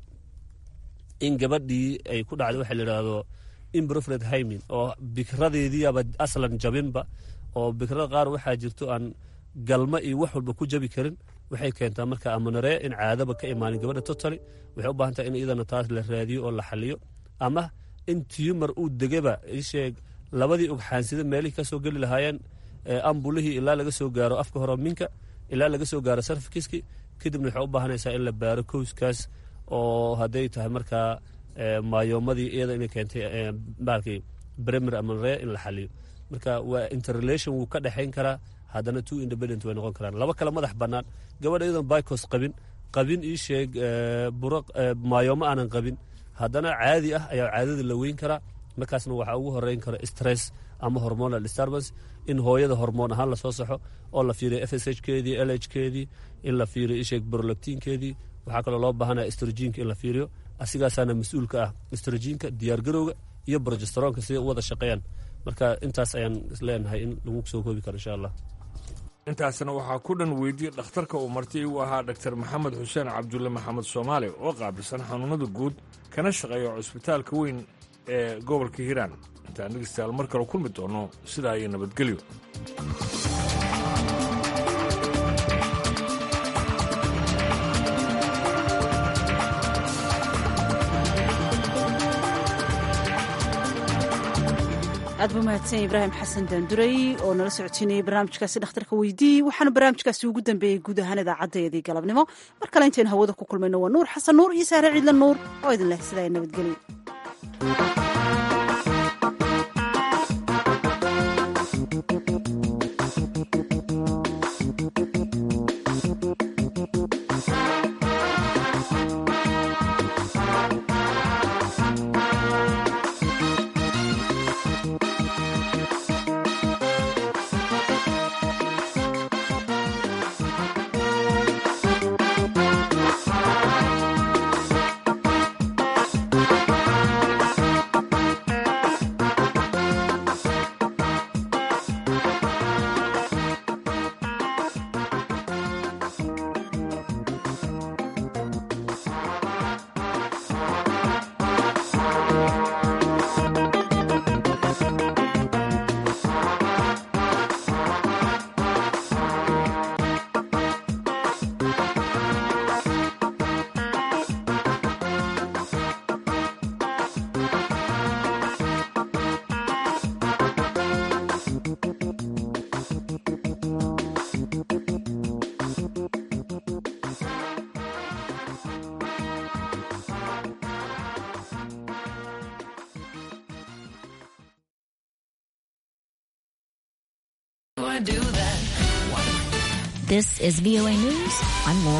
in gabadhii ay ku dhacday waxa layidhaahdo imbrofred hymin oo bikradeediiaba aslan jabinba oo bikrada qaar waxaa jirto aan galma iyo wax walba ku jabi karin waxay keentaa marka amanaree in caadaba ka imaanin gabadha totally waxay u baahan tahay in iyadana taas la raadiyo oo la xaliyo ama in tumor uu degaba isheeg labadii ogxaansida meelihii kasoo geli lahaayeen ambulihii ilaa laga soo gaaro afka hore minka ilaa laga soo gaaro sarfikiski kadibna waxay u baahanaysaa in la baaro kowskaas oo hadday tahay markaa maayoomadii iyada inay keentay baalkii bremer amanree in la xaliyo marka waa interrelation wuu ka dhexayn karaa haddana two independent way noqon karaan laba kale madax bannaan gabadha iyadoon bicos qabin qabin ii sheeg buro maayoomo aanan qabin haddana caadi ah ayaa caadada la weyn karaa markaasna waxaa ugu horeyn kara stress ama hormonal disturbance in hooyada hormoon ahaan lasoo saxo oo la fiiriyo f s h keedii l h keedii in la fiiriyo isheeg brolactinkeedii waxaa kaloo loo baahanaya estrojiinka in la fiiriyo asigaasaana mas-uulka ah estrojiinka diyaargarowga iyo brogesteroonka siday u wada shaqeeyaan marka intaas ayaan isleenahay in lagu soo koobi karo insha allah intaasna waxaa ku dhan weydiyey dhakhtarka uu marti u ahaa dhaktar maxamed xuseen cabdulle maxamed soomaali oo qaabilsan xanuunada guud kana shaqeeya cusbitaalka weyn ee gobolka hiiraan intaan dhegeystayaal mar kale kulmi doono sidaa iyo nabadgelyo aad buu mahadsan ibraahim xasan daanduray oo nala socotiinayay barnaamijkaasi dhakhtarka weydii waxaana barnaamijkaasi ugu dambeeyey guud ahaan idaacadeedii galabnimo mar kale intaynu hawada ku kulmayno waa nuur xasan nuur iyo saare ciidla nuur oo idin leh sidaa nabadgelyo do that. This is VOA News. I'm Laura.